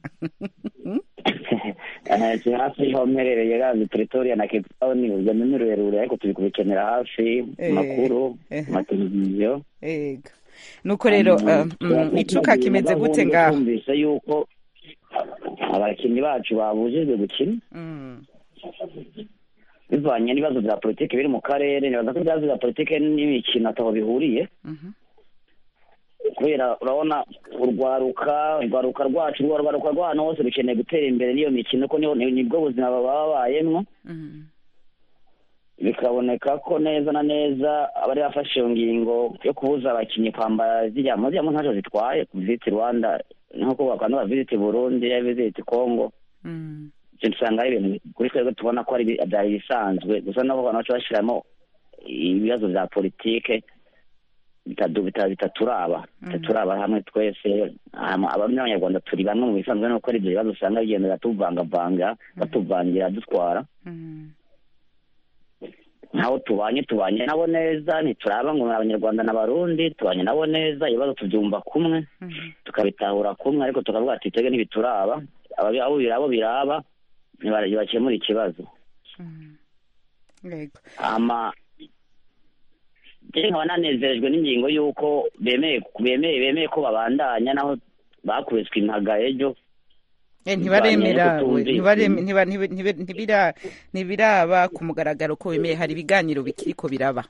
Eh, turi hafi y'aho mperereye gazi Pretoria na Cape Town urugendo ni rurerure ariko turi kubikenera hafi mu
Eh,
makuru
eh.
mu mateleviziyo
ega nuko rero eh, mm, icuka kimeze gute ngaho
twumvise yuko abakinnyi bacu babujijwe gukina
Mm,
bivanye n'ibibazo bya politiki biri mu karere nibaza ko ibibazo bya politiki n'imikino ataho bihuriye
mhm,
kubera urabona urwaruka urwaruka rwacu rwa rwaruka rw'ahantu hose rukeneye gutera imbere n'iyo mikino ko niho nibwo buzima baba babayemwo
mhm,
bikaboneka ko neza na neza abari bafashe iyo ngingo yo kubuza abakinnyi kwambara ziriya mu ziriya mu ntacyo zitwaye visiti rwanda nk'uko bakanda visiti burundi ya visiti kongo
mm,
ibyo usanga ari ibintu kuri twebwe tubona ko ari ibi- byari ibisanzwe gusa nabo abantu baca bashyiramo ibibazo bya politike bitadu- bita- bitaturaba bitaturaba hamwe twese hama abamwe abanyarwanda turi bamwe mu bisanzwe nuko ari ibyo bibazo usanga bigenda biratuvangavanga batuvangira dutwara
mm,
nkaho tubanye tubanye nabo neza ntituraba ngo ni abanyarwanda n'abarundi tubanye nabo neza ibibazo tubyumva kumwe
mhm,
tukabitahura kumwe ariko tukavuga ati twebwe ntibituraba Ababi- abo biraba biraba niba- ntibakemura ikibazo
mhm. Yego.
ama njye nkaba nanezerejwe n'ingingo y'uko bemeye bemeye bemeye ko babandanya naho bakubiswe impaga ejo
Eh, ntibaremera
Bivanye
we,
n'uko
ntibareme-
tumvikana.
ntiba- ntibi- ntibi- ntibira- ntibiraba ku mugaragaro ko bemeye hari ibiganiro bikiriko biraba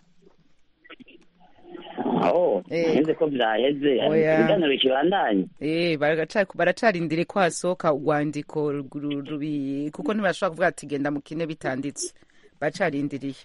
aho
Eh.
nzi ko byaheze
Oya.
ibiganiro bikibandanya
Eh, baraca- baracarindire ko hasohoka urwandiko ru- rubi kuko ntibashobora kuvuga ati genda mukine bitanditse baracarindiriye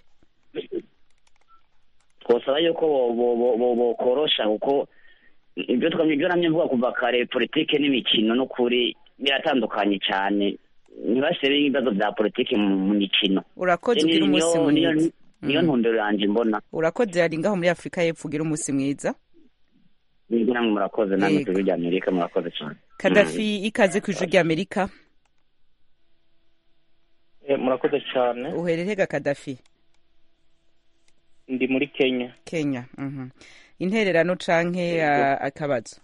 twosaba yuko bo- bo- bo- bo- bokorosha kuko ibyo twamye ibyo namye mvuga kuva kare politike n'imikino n'ukuri biratandukanye cyane ntibashyire ibibazo bya politike mu mu mikino
urakoze
Niyo-
ugira umunsi
niyo- niyo-
mwiza
niyo
Mm.
ntumbero yanjye mbona
urakoze yari ngaho muri afurika y'epfo ugira umunsi mwiza
nibwo namwe murakoze namwe
Yego.
ku ijwi rya amerika murakoze cyane
kadafi ikaze ku ijwi rya amerika
Eh, murakoze cyane
uhererega kadafi
ndi muri kenya
kenya mhm. intererano canke ah, akabazo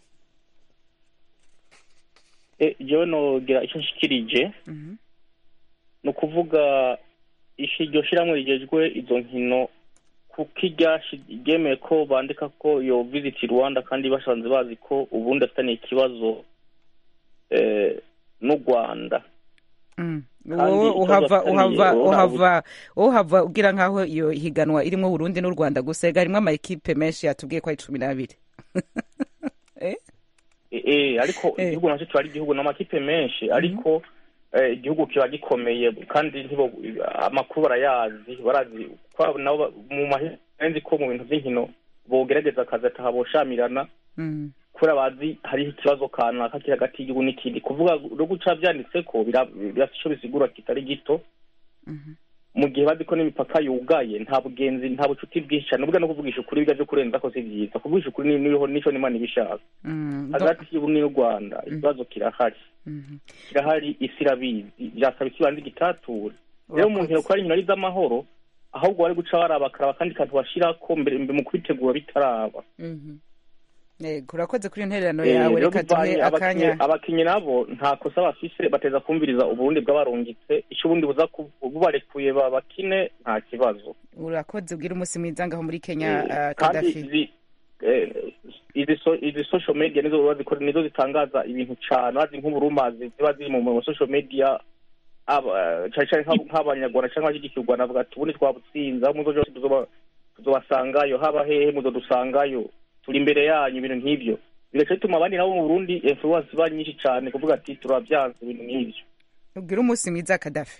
Eh, jewe nogira icyo nshikirije
Mhm.
ni ukuvuga ishi iryo shyirahamwe rigejwe izo nkino kuko iryashi ryemeye ko bandika ko yo visit rwanda kandi basanze bazi ko ubundi afitaniye ikibazo eh, n'u rwanda
Mm.
Kandi
wowe
ikibazo
uhava
afitaniye
uhava
wowe
uhava wowe uhava ugira nkaho iyo higanwa irimwo Burundi n'u Rwanda gusa ega harimwo ama ekipe menshi yatubwiye ko ari cumi n'abiri eh?
Eh, eh, ariko
Eh.
igihugu nacyo kiba ari igihugu n'amakipe menshi ariko eh, igihugu kiba gikomeye kandi ntibo amakuru barayazi barazi ko nabo ba- mu mahenzi ko mu bintu by'inkino bogerageza akazi atahaboshamirana
Mm.
kubera bazi hariho ikibazo kanaka kiri hagati y'igihugu n'ikindi kuvuga no guca byanditse ko bira- birafite icyo bisigura kitari gito
Mhm.
mu gihe bazi ko n'imipaka yugaye nta bugenzi nta bucuti bwinshi cyane ubwo no kuvugisha ukuri bijya byo kurenza ko si byiza kuvugisha ukuri ni- niho nico n'imana ibishaka
Mm. Do-
hagati y'ubu n'u rwanda ikibazo kirahari
Mhm.
kirahari isi irabizi byasaba isi banza igitature rero umuntu
Urakoze.
yakora inkino ari iz'amahoro ahubwo bari guca baraba akaraba akandi kantu bashirako mbere mbere mu kubitegura bitaraba
Mhm. Yego, urakoze kuri iyo ntererano
Eh,
yawe
rero
reka
bivanye
duhe
abakinyi
akanya
abakinyi nabo nta kosa bafise bateza kumviriza uburundi bw'abarungitse icyo ubundi buza ku- bubarekuye babakine nta kibazo
urakoze ubwira umunsi mwiza ngaho muri kenya
Eh,
ah,
kandi
kadafi
izi eh, izi so- izi social media nizo baba zikora nizo zitangaza ibintu cane bazi nk'uburumazi ziba ziri mu mu social media aba- cane cane nk'abo- nk'abanyarwanda canke abashyigikiye u rwanda bavuga ati ubundi twabutsinze aho muzo byose tuzoba- tuzobasangayo haba hehe muzodusangayo turi imbere yanyu ibintu nk'ivyo bigaca bituma abandi nabo mu burundi influence iba nyinshi cane kuvuga ati turabyanze ibintu nk'ivyo
ubwira umunsi mwiza kadafi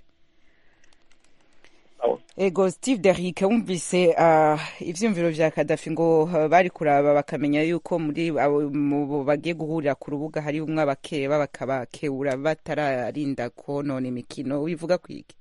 Aho.
ego steve derrick wumvise ah, ivyumviro vya kadafi ngo ah, bari kuraba bakamenya yuko muri abo mu bo bagiye guhurira ku rubuga hari umwe abakeba bakabakebura batararinda konona imikino wivuga kwiki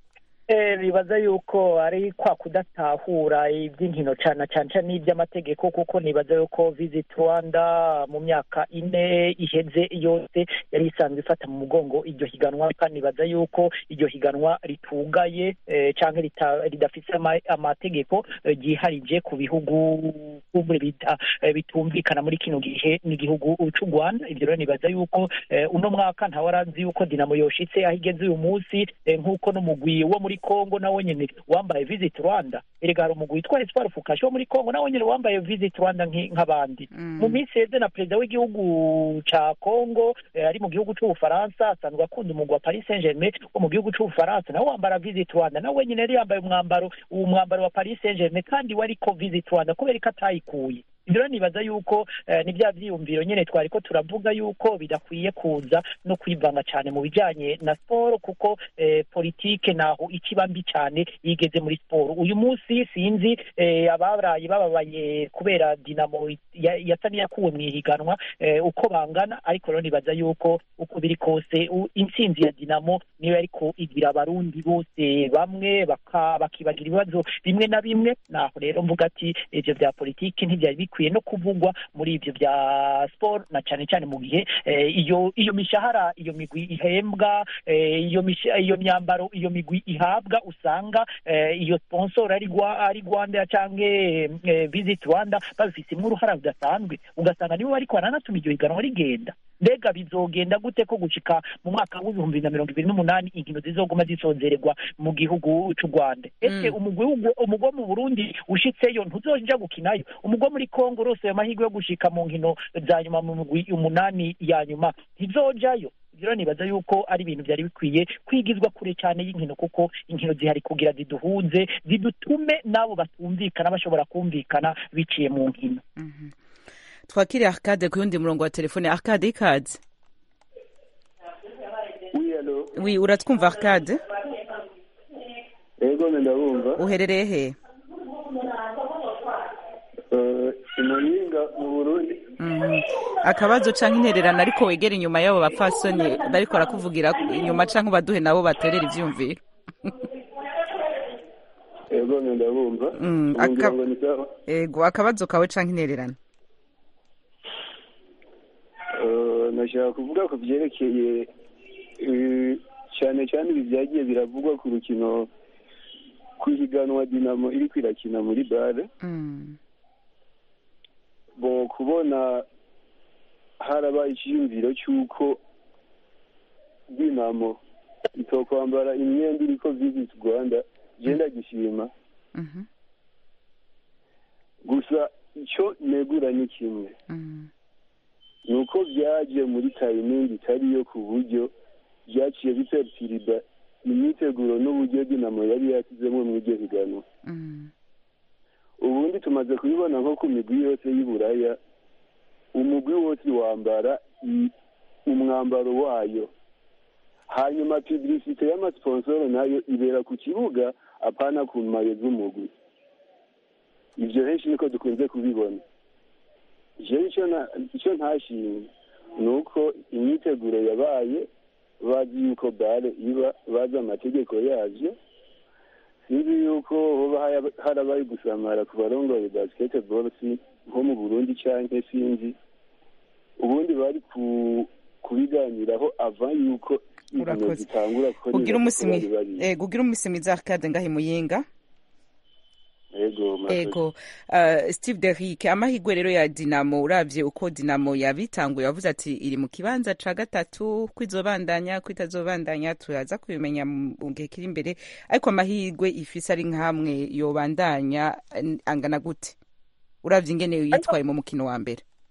Eh, nibaza yuko ari kwa kudatahura iby'inkino cyane cyane cyane n'iby'amategeko kuko nibaza yuko visit rwanda mu myaka ine iheze yose yari isanzwe ifata mu mugongo iryo higanwa kandi nibaza yuko iryo higanwa ritugaye eh, cyangwa rita- ridafite ama- amategeko eh, ryiharije ku bihugu kumbure bita eh, bitumvikana muri kino gihe n'igihugu cy'u rwanda ibyo rero nibaza yuko eh, uno mwaka ntawe arazi yuko dinamo yoshitse aho igeze uyu munsi eh, nk'uko n'umugwi wo muri congo nawo nyene wambaye visit rwanda erega hari umugwi witwa espoir fukashi wo muri congo nawo nyene wambaye visit rwanda nk'i- nk'abandi mu minsi yeze na perezida w'igihugu ca congo eh, ari mu gihugu c'ubufaransa asanzwe akunda umugwi wa paris saint germain wo mu gihugu c'ubufaransa nawe wambara visit rwanda nawe nyene yari yambaye umwambaro uwo mwambaro wa paris saint germain kandi wariko visit rwanda kubera ko atayikuye ibyo rero nibaza yuko eh, ni bya byiyumviro nyine twari ko turavuga yuko bidakwiye kuza no kwivanga cyane mu bijyanye na siporo kuko eh, politike naho ikiba mbi cyane yigeze muri siporo uyu munsi sinzi eh, abarayi bababaye kubera dinamo ya- yasa n'iyakuwe mu ihiganwa eh, uko bangana ariko rero nibaza yuko uko biri kose u- intsinzi ya dinamo niyo ariko igira abarundi bose bamwe baka- bakibagira ibibazo bimwe na bimwe naho rero mvuga ati ivyo vya politiki ntivyari bikwiye no kuvugwa muri ivyo vya sport na cane cane mu gihe eh, iyo iyo mishahara iyo migwi ihembwa eh, iyo misha- iyo myambaro iyo migwi ihabwa usanga eh, iyo sponsor ari Rwa- ari Rwanda canke eh, Visit Rwanda babifisemwo uruhara rudasanzwe ugasanga nibo bariko baranatuma iryo higanwa rigenda mbega bizogenda gute ko gushika mu mwaka w'ibihumbi bibiri na mirongo ibiri n'umunani inkino zizoguma zisozererwa mu gihugu c'u rwanda ese umugwi w'u- umugwi wo mu burundi ushitseyo ntuzoja gukinayo umugwi wo muri kongo urose ayo mahirwe yo gushika mu nkino za nyuma mu migwi umunani ya nyuma ntizojayo Ivyo rero nibaza yuko ari ibintu byari bikwiye kwigizwa kure cyane y'inkino kuko inkino zihari kugira ziduhuze zidutume n'abo batumvikana bashobora kumvikana biciye mu nkino
twakire arcade ku yundi murongo wa telefone arcade ikaze
Oui, allô
wi uratwumva arcade
Ego ndabumva.
uherereye he
Eh, Imuyinga mu Burundi.
Mhm. akabazo canke intererano ariko wegera inyuma y'abo bapfasoni bariko barakuvugira inyuma canke ubaduhe nabo baterera ivyumviro
Ego ndabumva.
Mm,
Ubugira
aka-
ngo ni sawa.
ego akabazo kawe canke intererano
Eh, nashaka kuvuga ku byerekeye eh, cyane cyane ibi byagiye biravugwa ku rukino ku higanwa Dinamo iri kwirakina muri bare.
Mm.
bo kubona harabaye icyiyumviro cy'uko dinamo itokwambara imyenda iriko visit rwanda genda gishima
Mhm.
gusa icyo negura ni kimwe
Mm.
ni uko byaje muri tayimingi itariyo ku buryo byaciye bipertiriba imyiteguro n'uburyo dinamo yari yasizemo mu iryo higanwa
Mm.
ubundi tumaze kubibona nko ku migwi yose y'uburaya umugwi wose wambara i- umwambaro wayo hanyuma publicite y'amasponsoro nayo ibera ku kibuga apana ku mayo z'umugwi ivyo henshi niko dukunze kubibona jewe ico na- ico ntashimye ni uko imyiteguro yabaye bazi yuko bare iba bazi amategeko yavyo sinzi yuko hoba haya- harabaye gusamara ku barongoye basketball si nko mu burundi canke sinzi ubundi bari ku kubiganiraho ava yuko inkino
Urakoze.
zitangura kuko
ugira
nibaza
umunsi
ko bari
mwi-
babizi.
ego ugira umunsi mwiza arcade ngahe muyinga
ego murakoze.
ego uh, steve derrick amahirwe rero ya dinamo uravye uko dinamo yabitanguye wavuze ati iri mu kibanza ca gatatu ko izobandanya ko itazobandanya turaza kubimenya mu mu gihe kiri imbere ariko amahirwe ifise ari nkamwe yobandanya eh, angana gute uravye ingene yitwaye mu mukino wa mbere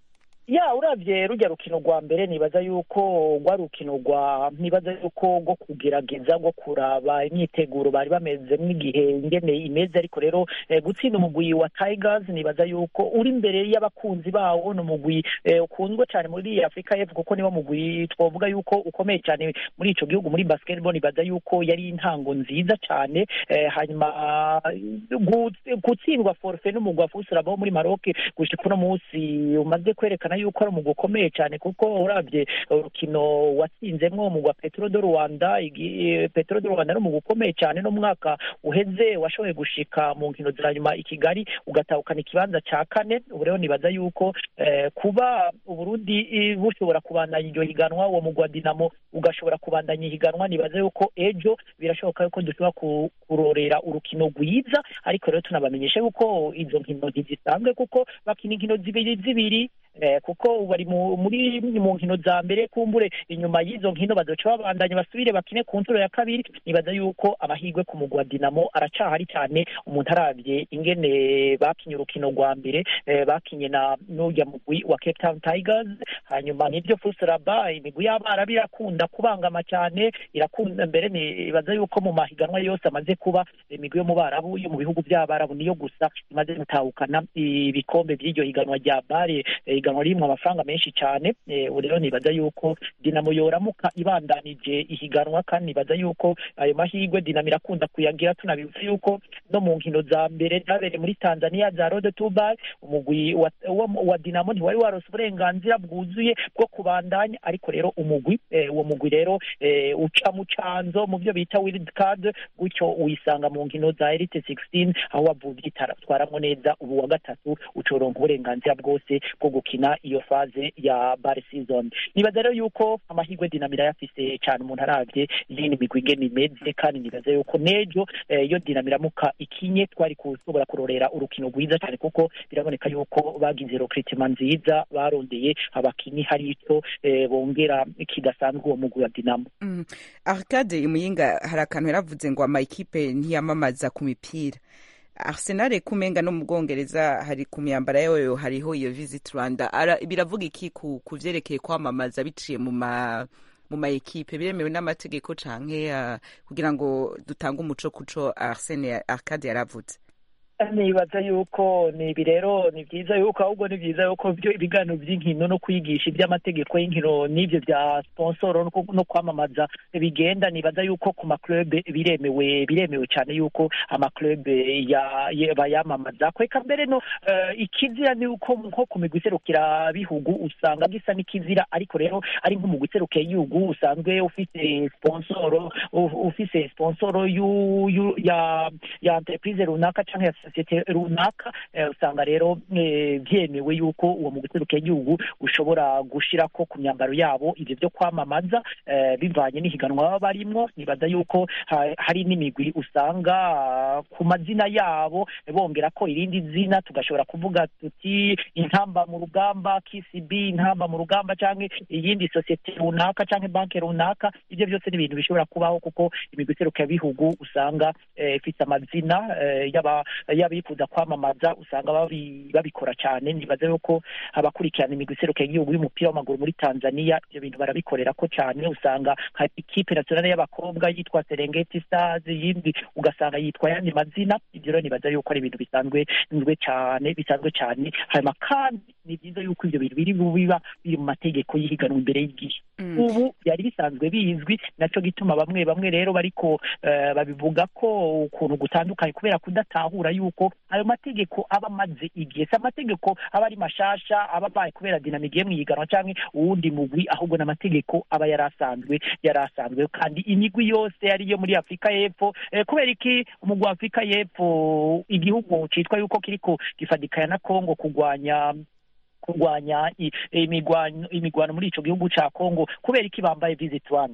ya urabye rujya rukino rwa mbere nibaza yuko rwa rukino rwa nibaza yuko rwo kugerageza rwo kuraba imyiteguro bari bamezemo igihe ingene imeze ariko rero eh, gutsinda umugwi wa tigers nibaza yuko uri imbere y'abakunzi bawo ni umugwi eh, ukunzwe cyane muri afurika y'epfo kuko niwo mugwi twavuga yuko ukomeye cyane muri ico gihugu muri basketball nibaza yuko yari intango nziza cyane eh, hanyuma ah, gu- gutsindwa forfe n'umugwi wa fusirabo wo muri maroc gushika uno munsi umaze kwerekana yuko ari umugwi ukomeye cyane kuko urabye urukino watsinzemwo umugwi wa petro de rwanda igi- eh, petro de rwanda ari umugwi ukomeye cyane no mu mwaka uheze washoboye gushika mu nkino za nyuma i kigali ugatahukana ikibanza ca kane ubu rero nibaza yuko eh, kuba uburundi eh, bushobora kubandanya iryo higanwa uwo mugwi wa dinamo ugashobora kubandanya ihiganwa nibaza yuko ejo birashoboka yuko dushobora ku- kurorera urukino rwiza ariko rero tunabamenyeshe yuko izo nkino ntizisanzwe kuko bakina inkino zibiri zibiri eh, kuko bari mu- muri mu nkino za mbere kumbure inyuma y'izo nkino bazoca babandanya basubire bakine ku nshuro ya kabiri nibaza yuko amahirwe ku mugwi wa dinamo aracahari cyane umuntu arabye ingene bakinye urukino rwa mbere eh, bakinye na n'urya mugwi wa cape town tigers hanyuma nibyo fusiraba imigwi y'abarabu irakunda kubangama cyane irakunda mbere nibaza yuko mu mahiganwa yose amaze kuba imigwi yo mu barabu yo mu bihugu by'abarabu niyo gusa imaze gutahukana ibikombe by'iryo higanwa rya bare eh, higanwa ririmo amafaranga menshi cyane eh, ubu rero nibaza yuko dinamo yoramuka ibandanije ihiganwa kandi nibaza yuko ayo mahirwe dinamo irakunda kuyagira tunabivuze yuko no mu nkino za mbere zabereye muri tanzania za rode tubai umugwi wa, wa, wa dinamo ntiwari warose uburenganzira bwuzuye bwo kubandanya ariko rero umugwi eh, uwo mugwi rero eh, uca mu canzo mu byo bita wild card gutyo wisanga mu nkino za elite 16 aho wavuvye itwaramwo neza ubu wa gatatu ucoronka uburenganzira bwose bwo gukina iyo faze ya bar season nibaza rero yuko amahirwe dinamira yafise cyane umuntu aravye yini migwi ingene imeze kandi nibaza yuko nejo eh, iyo dinamira muka ikinye twari kushobora kurorera urukino rwiza cyane kuko biraboneka yuko bagize recruitment nziza barondeye abakinyi hari ico eh, bongera kidasanzwe uwo mugwi wa dinamo
Mm. arcade imuyinga hari akantu yaravuze ngo amayikipe ntiyamamaza ku mipira arsenal kumenga no mu bwongereza hari ku myambaro yayo hariho iyo visit rwanda Ara- biravuga iki ku ku vyerekeye kwamamaza biciye mu ma mu ma ekipe biremewe n'amategeko canke uh, kugira ngo dutange umuco kuco arsene arcade yaravuze
nibaza yuko ni ibi rero ni byiza yuko ahubwo ni byiza yuko byo ibiganiro by'inkino no kwigisha iby'amategeko y'inkino n'ibyo bya sponsoro no ku- no kwamamaza bigenda nibaza yuko ku maklube biremewe biremewe cyane yuko amaklube ya- ya- bayamamaza kweka mbere no eh, ikizira ni uko nko ku migwi iserukira bihugu usanga gisa n'ikizira ariko rero ari nk'umugwi iserukiye igihugu usanzwe ufite sponsoro u- ufise sponsoro yu- yu- ya ya entreprise runaka cyangwa ya sosiyete runaka eh, usanga rero eh, byemewe yuko uwo mu guseruka igihugu ushobora gushirako ku myambaro yabo ibyo byo kwamamaza eh, bivanye n'ihiganwa baba barimwo nibaza yuko ha- hari n'imigwi usanga ah, ku mazina yabo bongera ko irindi zina tugashobora kuvuga tuti intamba mu rugamba KCB intamba mu rugamba cyangwa iyindi sosiyete runaka cyangwa banki runaka ibyo byose ni ibintu bishobora kubaho kuko imigwi iseruka bihugu usanga eh, ifite amazina eh, y'aba- y'abifuza kwamamaza usanga babi- babikora cyane nibaza yuko abakurikirana imigwi iseruka y'igihugu y'umupira w'amaguru muri tanzania ibyo bintu barabikorera ko cyane usanga nka ikipe nationale y'abakobwa yitwa serengeti stars yindi ugasanga yitwa yandi mazina ibyo rero nibaza yuko ari ibintu bisanzwe bisanzwe cyane bisanzwe cyane hanyuma kandi ni byiza yuko ibyo bintu biri biba biri mu mategeko y'ihiganwa imbere y'igihe
Mm.
ubu byari bisanzwe bizwi nacyo gituma bamwe bamwe rero bariko eh, babivuga ko ukuntu gutandukanye kubera kudatahura yuko ayo mategeko aba amaze igihe si amategeko aba ari mashasha aba abaye kubera dinamike mu ihiganwa cyangwa uwundi mugwi ahubwo n'amategeko aba yari asanzwe yari asanzwe kandi imigwi yose ariyo muri afurika y'epfo eh, kubera iki umugwi wa afurika y'epfo igihugu citwa yuko kiriko gifadikanya na kongo kurwanya kurwanya i- imigwano imigwano muri ico gihugu ca Kongo kubera iki bambaye visit Rwanda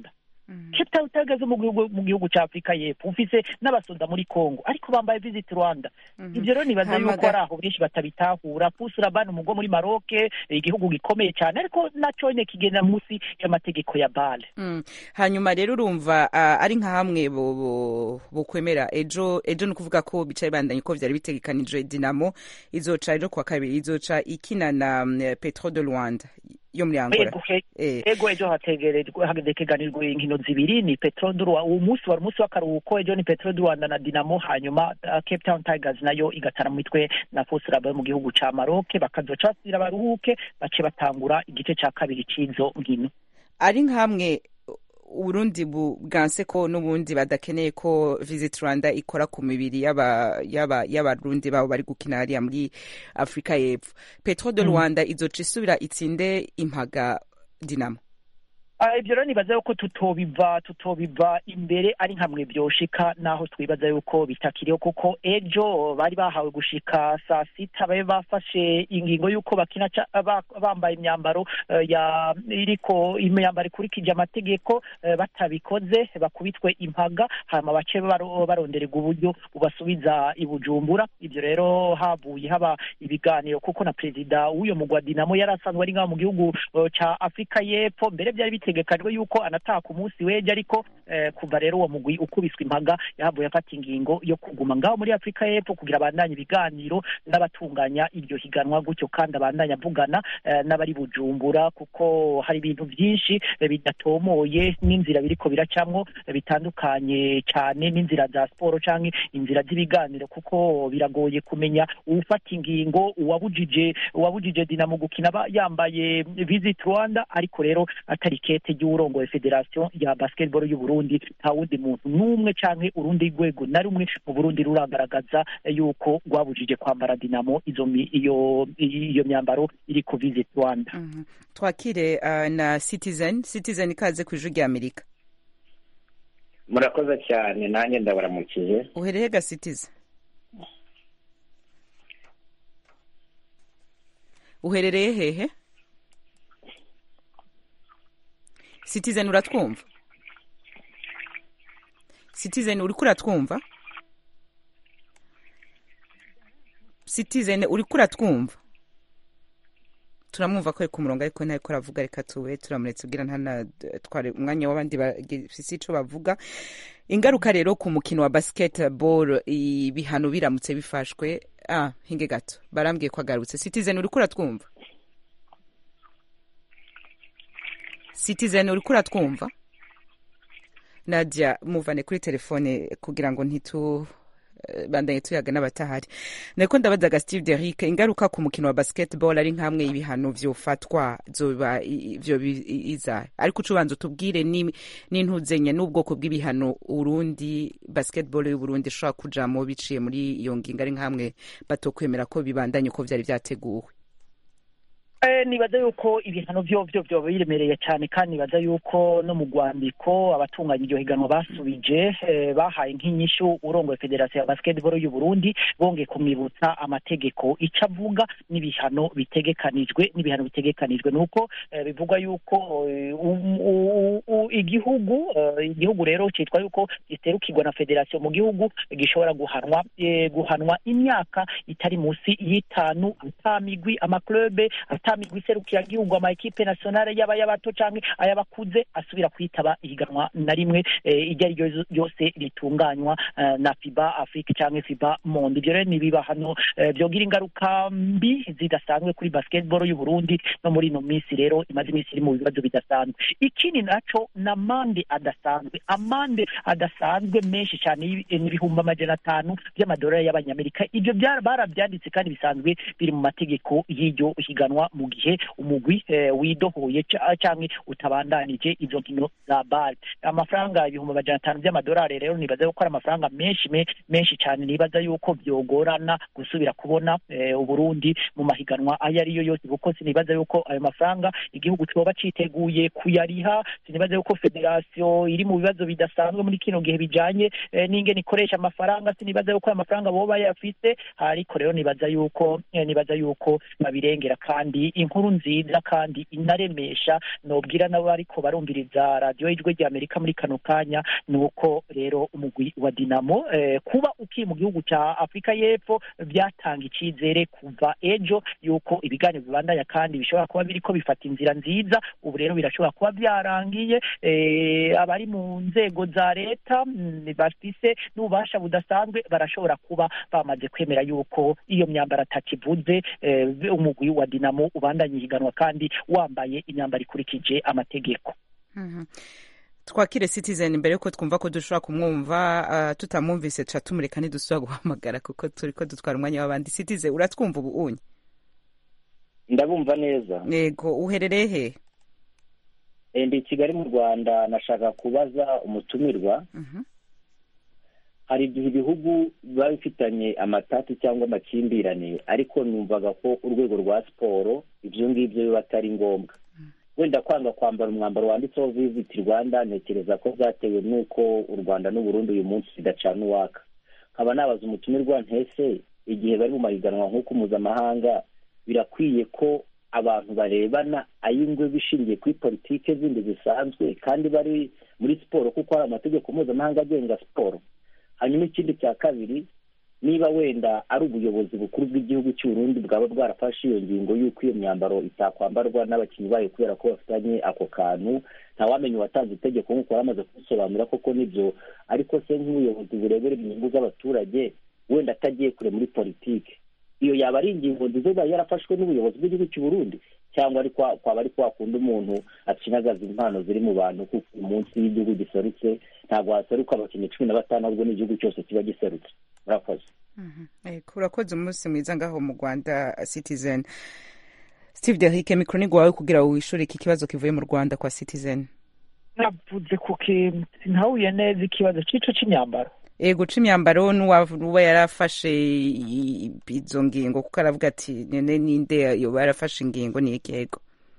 cape town tigers mu gihugu mu gihugu cya afurika y'epfo ufise n'abasoda muri congo ariko bambaye visit rwanda ibyo rero nibaza yuko
Hamaga-
ari aho benshi batabitahura pusuraban umugwa muri maroke igihugu gikomeye cyane ariko nacyo nyine kigenda munsi y'amategeko ya bale
Mm. hanyuma rero urumva ah, ari nka hamwe bo- bo- bokwemera ejo ejo ni ukuvuga ko bicaye bandanye ko vyari bitegekanijwe dinamo izoca ejo kuwa kabiri izoca ikina na mm, petro de rwanda yo muri angola
Ego, he-
Eh.
ego ejo hategerejwe hategekanijwe inkino zibiri ni petro du Rwanda uwo munsi wari umunsi w'akaruhuko ejo ni petro du rwanda na dinamo hanyuma uh, cape town tigers nayo igatana mu mitwe na fosiraba yo mu gihugu ca maroke bakazoca basubira baruhuke bace batangura igice ca kabiri c'izo nkino
ari nk'amwe uburundi bu- bwanse ko n'ubundi badakeneye ko visit rwanda ikora ku mibiri y'aba- y'aba- y'abarundi babo bari gukina hariya muri afurika y'epfo petro de
Mm.
rwanda izoca isubira itsinde impaga dinamo
Ah, ibyo rero nibaza yuko tutobiva tutobiva imbere ari nkamwe byoshika naho twibaza yuko bitakiriho kuko ejo bari bahawe gushika saa sita babe bafashe ingingo yuko bakina ca- ba- bambaye imyambaro eh, ya iriko imyambaro ikurikije amategeko eh, batabikoze bakubitwe impaga hanyuma bace baro- barondererwa uburyo bubasubiza i bujumbura ibyo rero havuye haba ibiganiro kuko na perezida w'uyo mugwa dinamo yari asanzwe ari ngaho mu gihugu eh, ca afurika y'epfo mbere byari bitegekanywe yuko anataha ku munsi w'ejo ariko eh, kuva rero uwo mugwi ukubiswe impaga yahavuye afata ingingo yo kuguma ngaho muri afurika y'epfo kugira abandanye ibiganiro n'abatunganya iryo higanwa gutyo kandi abandanye avugana eh, n'abari bujumbura kuko hari ibintu byinshi eh, bidatomoye n'inzira biriko biracamwo eh, bitandukanye cyane n'inzira za siporo canke inzira z'ibiganiro kuko biragoye kumenya uwufata ingingo uwabujije uwabujije dinamo gukina aba yambaye visit rwanda ariko rero atari kete ry'uwurongoye federasiyo ya basketball y'u Burundi nta wundi muntu n'umwe canke urundi rwego na rumwe mu Burundi ruragaragaza yuko rwabujije kwambara dinamo izo mi- iyo iyo myambaro iri ku visit rwanda
twakire uh, na citizen citizen ikaze ku ijwi rya amerika
murakoze cyane nanjye ndabaramukije
uhereye ga citizen uherereye hehe citizen uratwumva citizen uriko uratwumva citizen uriko uratwumva turamwumva ko ari ku murongo ariko ntariko aravuga reka tube turamuretse ubwira ntanatware umwanya w'abandi bafise ico bavuga ingaruka rero ku mukino wa basketball ibihano biramutse bifashwe ah hinge gato barambwiye ko agarutse citizen uriko uratwumva citizen uriko uratwumva nadia muvane kuri telefone kugira ngo ntitu eh, bandanye tuyaga n'abatahari nariko ndabazaga steve derick ingaruka ku mukino wa basketball ari nkamwe ibihano vyofatwa zoba i- vyo bi- i- izahe ariko uca ubanza utubwire ni- n'intuzenya n'ubwoko bw'ibihano urundi basketball y'uburundi ishobora kujamo biciye muri iyo ngingo ari nkamwe batokwemera ko bibandanye uko vyari vyateguwe
Eh, nibaza yuko ibihano vyo vyo vyoba biremereye cyane kandi nibaza yuko no mu rwandiko abatunganya iryo higanwa basubije eh, bahaye nk'inyishu urongoye federasiyo ya basketball y'u Burundi bongeye kumwibutsa amategeko ico avuga n'ibihano bitegekanijwe n'ibihano bitegekanijwe nuko eh, bivugwa yuko eh, um- u- u- igihugu eh, igihugu rero citwa yuko giterukirwa na federasiyo mu gihugu gishobora guhanwa eh, guhanwa imyaka itari musi y'itanu ata migwi amaklube ata migwi iserukira gihugu ama ekipe nationale yaba y'abato canke ay'abakuze asubira kwitaba ihiganwa na rimwe eh, iryo ari ryo ryose ritunganywa eh, na fiba afrique canke fiba monde ivyo rero ni ibibahano eh, vyogira ingaruka mbi zidasanzwe kuri basketball y'u Burundi no muri ino minsi rero imaze iminsi iri mu bibazo bidasanzwe ikindi naco na amande adasanzwe amande adasanzwe menshi cyane y'ibi- n'ibihumbi amajana atanu by'amadolari y'abanyamerika ibyo byara- barabyanditse kandi bisanzwe biri mu mategeko y'iryo higanwa mu gihe umugwi eh, widohoye ca- canke utabandanije izo nkino za bale amafaranga ibihumbi amajana atanu by'amadolari rero nibaza yuko ari amafaranga menshi me- menshi cyane nibaza yuko byogorana gusubira kubona eh, uburundi mu mahiganwa ayo ariyo yose kuko sinibaza yuko ayo mafaranga igihugu coba citeguye kuyariha sinibaza yuko federasiyo iri mu bibazo bidasanzwe muri kino gihe bijanye eh, n'ingene ikoresha amafaranga sinibaza yuko ayo mafaranga boba yafise ariko rero nibaza yuko eh, nibaza yuko babirengera kandi ni inkuru nziza kandi inaremesha nobwira nabo ariko barumviriza radiyo y'ijwi rya amerika muri kano kanya ni uko rero umugwi wa dinamo eh, kuba ukiri mu gihugu cya afurika y'epfo byatanga icyizere kuva ejo yuko ibiganiro bibandanya kandi bishobora kuba biriko bifata inzira nziza ubu rero birashobora kuba byarangiye eh, abari mu nzego za leta mm, bafise n'ububasha budasanzwe barashobora kuba bamaze kwemera yuko iyo myambaro atakivuze eh, umugwi wa dinamo ubandanya ihiganwa kandi wambaye imyambaro ikurikije amategeko
Mhm. twakire citizen mbere yuko twumva ko dushobora kumwumva uh, tutamwumvise tuca tumureka ntidusubira guhamagara kuko turiko dutwara umwanya w'abandi citizen uratwumva ubu unye
ndabumva neza
yego uherereye he
Eh, ndi i kigali mu rwanda nashaka kubaza umutumirwa
Mhm.
hari igihe ibihugu biba bifitanye amatati cyangwa amakimbirane ariko numvaga ko urwego rwa siporo ibyo ngibyo biba atari ngombwa wenda kwanga kwambara umwambaro wanditseho visit rwanda ntekereza ko byatewe n'uko u rwanda n'uburundi uyu munsi bidacana uwaka nkaba nabaza umutumirwa ntese igihe bari mu mahiganwa nk'uko mpuzamahanga birakwiye ko abantu barebana ay'ingwe bishingiye kuri politike zindi zisanzwe kandi bari muri siporo kuko hari amategeko mpuzamahanga agenga siporo hanyuma ikindi cya kabiri niba wenda ari ubuyobozi bukuru bw'igihugu cy'uburundi bwaba bwarafashe iyo ngingo y'uko iyo myambaro itakwambarwa n'abakinnyi bayo kubera ko bafitanye ako kantu ntawamenya uwatanze itegeko nk'uko yari amaze kubisobanura koko nibyo ariko se nk'ubuyobozi burebera inyungu z'abaturage wenda atagiye kure muri politike iyo yaba ari ingingo nziza iba yarafashwe n'ubuyobozi bw'igihugu cy'u Burundi cyangwa ari kwa kwaba ari kwa kundi umuntu acinagaza impano ziri mu bantu kuko uyu munsi iyo igihugu giserutse ntabwo haseruka abakinnyi cumi na batanu ahubwo n'igihugu cyose kiba giserutse murakoze
Mhm. Yego, urakoze umunsi mwiza ngaho mu rwanda citizen steve derrick mikoro ni gwawe kugira ngo wishure iki kibazo kivuye mu rwanda kwa citizen
navuze ku kintu sintahuye neza ikibazo c'ico c'imyambaro
ego c'imyambaro n'uwa yarafashe i- izo ngingo kuko aravuga ati nene ninde yoba yarafashe ingingo ni iki ego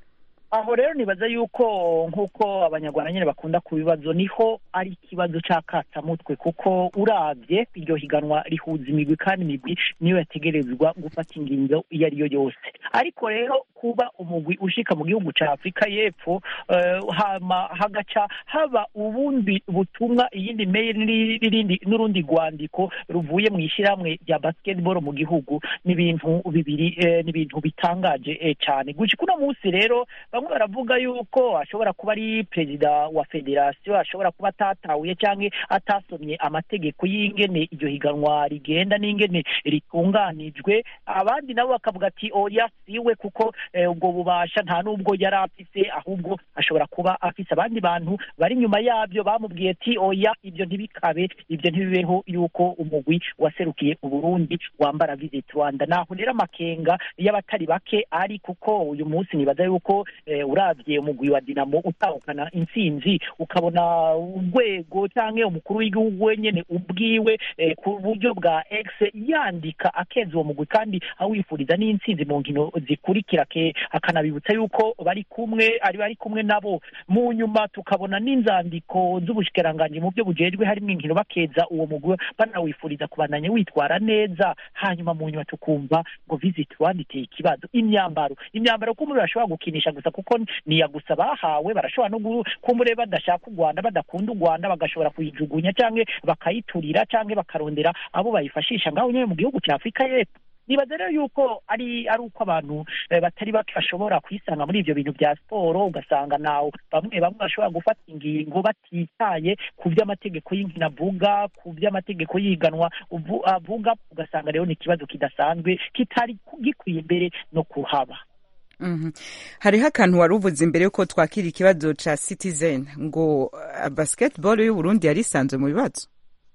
aho rero nibaza yuko nk'uko abanyarwanda nyine bakunda ku bibazo niho ari ikibazo c'akatamutwe kuko uravye iryo higanwa rihuza imigwi kandi imigwi niyo yategerezwa gufata ingingo iyo ari yo yose ariko rero kuba umugwi ushika mu gihugu ca afurika y'epfo eh, hama hagaca haba ubundi butumwa iyindi mail n'iri- n'irindi- n'urundi rwandiko ruvuye mu ishyirahamwe rya basketball mu gihugu ni ibintu bibiri eh, ni ibintu bitangaje eh, cyane gushika uno munsi rero bamwe baravuga yuko ashobora kuba ari perezida wa federasiyo ashobora kuba atatahuye cyangwa atasomye amategeko y'ingene iryo higanwa rigenda n'ingene ritunganijwe abandi nabo bakavuga ati oya siwe kuko eh, ubwo bubasha nta n'ubwo yari afise ahubwo ashobora kuba afise abandi bantu bari inyuma yabyo bamubwiye ati oya ibyo ntibikabe ibyo ntibibeho yuko umugwi waserukiye uburundi wambara visit rwanda naho rero amakenga y'abatari bake ari kuko uyu munsi nibaza yuko eh, uravye umugwi wa dinamo utahukana intsinzi ukabona urwego cyangwa umukuru w'igihugu wenyene ubwiwe eh, ku buryo bwa x yandika akeza uwo mugwi kandi awifuriza n'intsinzi mu nkino zikurikira ke akanabibutsa yuko bari kumwe ari bari kumwe nabo mu nyuma tukabona n'inzandiko z'ubushikiranganji mu byo bujejwe harimo inkino bakeza uwo mugwi banawifuriza kubandanya witwara neza hanyuma mu nyuma tukumva ngo visit rwanda iteye ikibazo imyambaro imyambaro ko muri bashobora gukinisha gusa kuko niya gusa bahawe barashobora no gu- kumure badashaka u rwanda badakunda u rwanda bagashobora kuyijugunya cyangwa bakayiturira cyangwa bakarondera abo bayifashisha ngaho nyine mu gihugu cya afurika y'epfo nibaza rero yuko ari ari uko abantu eh, batari bake bashobora kwisanga muri ibyo bintu bya siporo ugasanga nawe bamwe bamwe bashobora gufata ingingo batitaye ku by'amategeko y'inkino avuga ku by'amategeko y'iganwa uvu- avuga ugasanga rero ni ikibazo kidasanzwe kitari gikwiye imbere no kuhaba
Mhm. hariho akantu wari uvuze imbere yuko twakira ikibazo ca citizen ngo uh, basketball y'uburundi yari isanzwe mu bibazo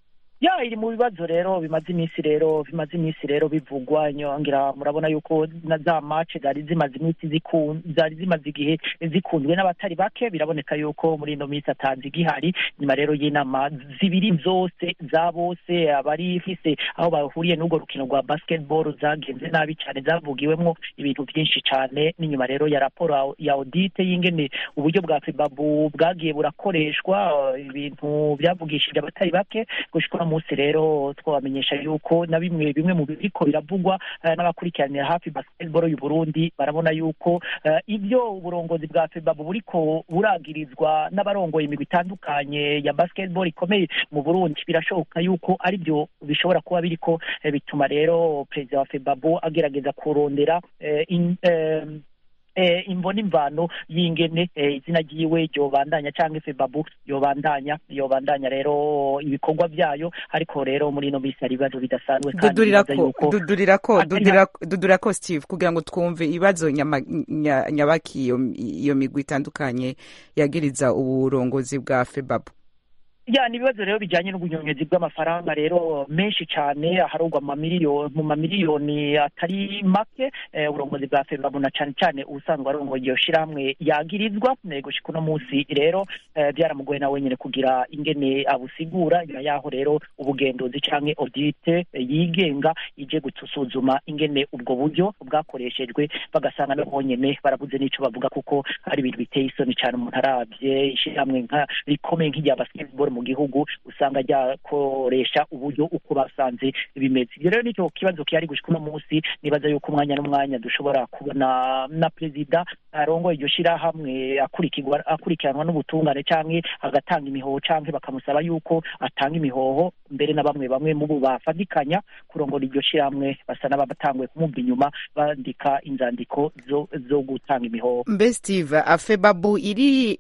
ya iri mu bibazo rero bimaze iminsi rero bimaze iminsi rero bivugwa nyongera murabona yuko na za match zari zimaze iminsi zikun zari zimaze igihe zikunzwe n'abatari bake biraboneka yuko muri ino minsi atanze igihari nyuma rero y'inama zibiri zose za bose abari ifise aho bahuriye n'urwo rukino rwa basketball zagenze nabi cyane zavugiwemwo ibintu byinshi cyane n'inyuma rero ya raporo ya audite y'ingene uburyo bwa febabu bwagiye burakoreshwa eh, ibintu byavugishije abatari bake gushika uno munsi rero twabamenyesha yuko na bimwe bimwe mu biriko biravugwa eh, n'abakurikiranira hafi basketball y'u Burundi barabona yuko eh, ibyo uburongozi bwa FEBABU buriko buragirizwa n'abarongoye imigwi itandukanye ya basketball ikomeye mu Burundi birashoboka yuko ari byo bishobora kuba biriko eh, bituma rero perezida wa FEBABU agerageza kurondera eh, in, eh, eh, imbona imvano y'ingene eh, izina ryiwe ryobandanya canke febabu yobandanya yobandanya rero ibikorwa vyayo ariko rero muri ino minsi hari ibibazo bidasanzwe kandi
dudurirako
bibaza yuko
dudurirako
atari
dudurira- dudurirako steve kugira ngo twumve ibibazo nyama- nya- nyabaki iyo iyo migwi itandukanye yagiriza uburongozi bwa febabu
ya ni ibibazo rero bijyanye n'ubunyonyezi bw'amafaranga rero menshi cyane aharugwa mu mamiliyoni mu mamiliyoni atari make eh, uburongozi bwa febabu na cyane cyane ubusanzwe arongoye iyo shirahamwe yagirizwa eh, gushika uno munsi rero eh, byaramugoye na wenyine kugira ingene abusigura nyuma yaho rero ubugenduzi canke audite eh, yigenga ije gusuzuma ingene ubwo buryo bwakoreshejwe bagasanga no honyene barabuze n'ico bavuga kuko hari ibintu biteye isoni cyane umuntu arabye ishirahamwe nka rikomeye nk'irya basketball mu gihugu usanga ryakoresha uburyo uko basanze bimeze ibyo rero nicyo kibazo kihari gushika uno munsi nibaza yuko umwanya n'umwanya dushobora kubona na perezida arongoye iryo shirahamwe akurikirwa akurikiranwa n'ubutungane canke agatanga imihoho canke bakamusaba yuko atanga imihoho mbere na bamwe bamwe mu bo bafadikanya kurongora iryo shirahamwe basa n'abatanguye kumumva inyuma bandika inzandiko zo, zo gutanga imihoho
mbe steve afebabu iri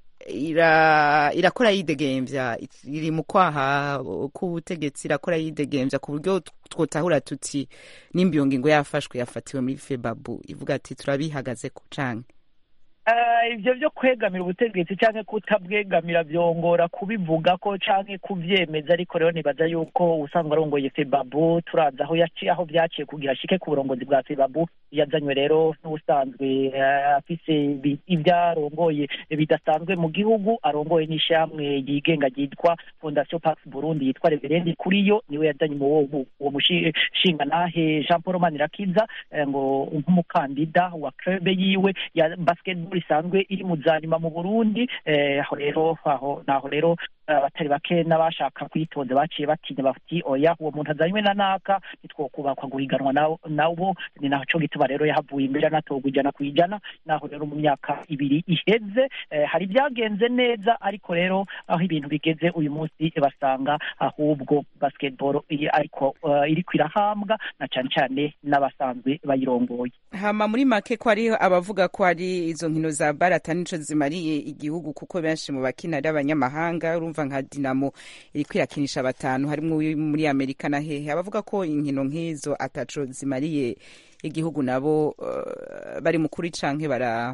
ira irakora yidegemvya iri mu kwaha k'ubutegetsi irakora yidegemvya ku buryo twotahura tuti nimba iyo ngingo yafashwe yafatiwe muri febabu ivuga ati turabihagazeko canke
Eh, ibyo byo kwegamira ubutegetsi cyangwa kutabwegamira byongora kubivuga ko cyangwa kubyemeza ariko rero nibaza yuko usanzwe arongoye febabu turazi aho yaciye aho byaciye kugira ashike ku burongozi bwa febabu yazanywe rero n'ubusanzwe eh, afise ibi- ibyo arongoye bidasanzwe mu gihugu arongoye n'ishyamwe ryigenga ryitwa fondation pax burundi yitwa reverendi kuri yo niwe yazanye mu uwo mu- uwo mushingantahe jean paul manirakiza eh, ngo nk'umukandida wa clube yiwe ya basketball isanzwe iri mu zanyuma mu burundi eh, aho rero aho naho rero eh, abatari bake n'abashaka kwitonda baciye batinya bati oya uwo muntu azanywe na naka nitwokubakwa guhiganwa nawo nawo ni naco gituma rero yahavuye imbere anatorwa ijana ku ijana naho rero mu myaka ibiri iheze eh, hari ibyagenze neza ariko rero aho ibintu bigeze uyu munsi basanga ahubwo basketball iri ariko eh, iriko irahambwa na cane cane n'abasanzwe bayirongoye
hama muri make ko hariho abavuga ko ari izo nkino za barata nico zimariye igihugu kuko benshi mu bakina ari abanyamahanga urumva nka dinamo iriko irakinisha batanu harimwo uwi muri amerika na hehe abavuga ko inkino nk'izo ataco zimariye igihugu nabo eh, bari mukuri canke bara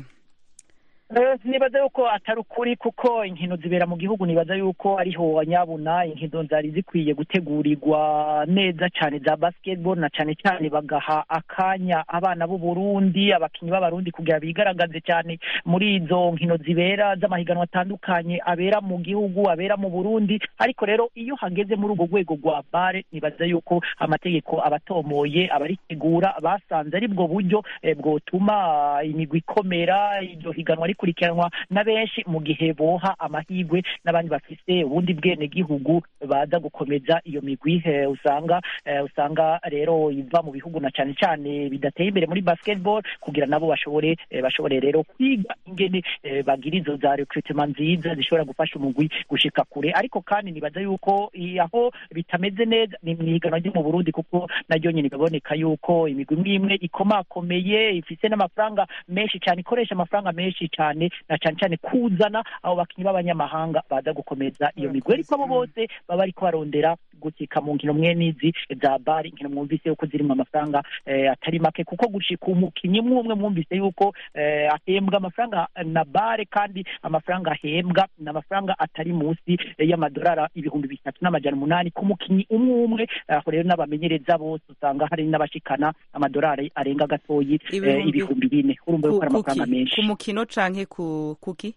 Eh, nibaza yuko atari ukuri kuko inkino zibera mu gihugu nibaza yuko ariho nyabuna inkino zari zikwiye gutegurirwa neza cyane za basketball na cyane cyane bagaha akanya abana b'u Burundi abakinyi b'abarundi kugira bigaragaze cyane muri izo nkino zibera z'amahiganwa atandukanye abera mu gihugu abera mu Burundi ariko rero iyo hageze muri urwo rwego rwa bare nibaza yuko amategeko abatomoye abaritegura basanze ari bwo buryo eh, bwotuma imigwi ikomera iryo higanwa rikurikiranwa na benshi mu gihe boha amahirwe n'abandi bafise ubundi bwene gihugu baza gukomeza iyo migwi eh, usanga eh, usanga rero iva mu bihugu na cyane cyane bidateye imbere muri basketball kugira nabo bashobore eh, bashobore rero kwiga ingene eh, bagira izo za recruitment nziza zishobora gufasha umugwi gushika kure ariko kandi nibaza yuko i- aho bitameze neza ni mwiganwa ryo mu Burundi kuko naryo nyine biboneka yuko imigwi imwe imwe ikomakomeye ifise n'amafaranga menshi cyane ikoresha amafaranga menshi cyane na cyane cyane kuzana abo bakinyi b'abanyamahanga baza gukomeza iyo migwi ariko abo bose baba ariko barondera gutika mu nkino mwe n'izi za bari inkino mwumvise yuko zirimo amafaranga eh, atari make kuko gushika umukinyi umwe umwe mwumvise yuko eh, ahembwa amafaranga na bare kandi amafaranga ahembwa ni amafaranga atari munsi eh, y'amadolari ibihumbi bitatu n'amajana umunani ku mukinyi umwe umwe aho rero n'abamenyereza bose usanga hari n'abashikana amadolari arenga gatoyi eh,
Ibihumbi-
ibihumbi bine urumva yuko ari
ku-
amafaranga
kuki
menshi
ku mukino canke ku kuki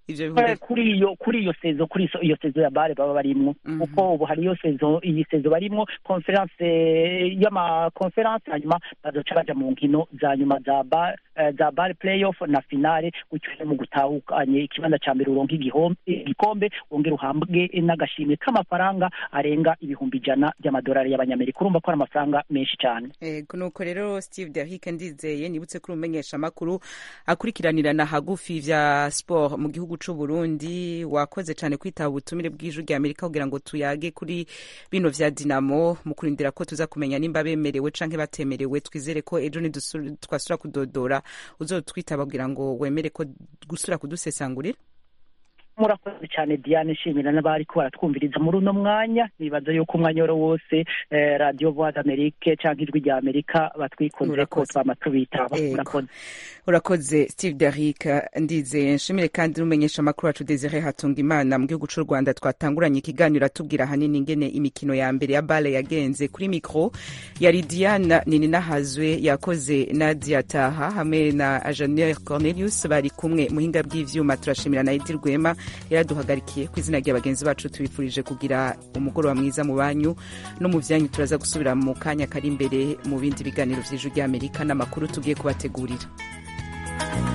ivyo bihumbi
Eh, kuri iyo kuri iyo sezo kuri iso- iyo sezo ya bare baba barimwo kuko ubu hariyo sezo iyi sezo barimwo conference eh, y'ama conference hanyuma bazoca baja mu nkino za nyuma za bar eh, za bar playoff na finale gutyo rero mu gutahukanye ikibanza ca mbere uronka igihom- igikombe wongera uhambwe n'agashimwe k'amafaranga arenga ibihumbi ijana by'amadolari y'abanyamerika urumva ko ari amafaranga menshi cyane
Ego nuko rero Steve Derrick ndizeye nibutse ko umenyesha makuru akurikiranirana hagufi vya sport mu gihugu c'u Burundi wakoze cane kwitaba ubutumire bw'ijwi rya Amerika kugira ngo tuyage kuri bino vya Dinamo mu kurindira ko tuza kumenya nimba bemerewe canke batemerewe twizere ko ejo nidusu- twasura kudodora uzotwitaba kugira ngo wemere ko gusura kudusesangurira
murakoze cyane diane nshimira n'abari ko baratwumviriza muri uno mwanya nibaza yuko umwanya wari wose eh, radio voix d'amerique cyangwa ijwi rya amerika batwikunze ko
Murakoze.
twama tubitaba
Ego.
murakoze
urakoze steve derrick ndizeye nshimire kandi n'umumenyesha amakuru wacu desire hatunga imana mu gihugu cy'u rwanda twatanguranye ikiganiro atubwira ahanini ingene imikino ya mbere ya bale yagenze kuri mikro yari diana nininahazwe yakoze nadia taha hamwe na ajanere cornelius bari kumwe muhinga bw'ivyuma turashimira na edi rwema yaraduhagarikiye ku izina rya bagenzi bacu tubifurije kugira umugoroba mwiza mu banyu no mu vyanyu turaza gusubira mu kanya kari imbere mu bindi biganiro vy'ijwi ry'amerika n'amakuru tugiye kubategurira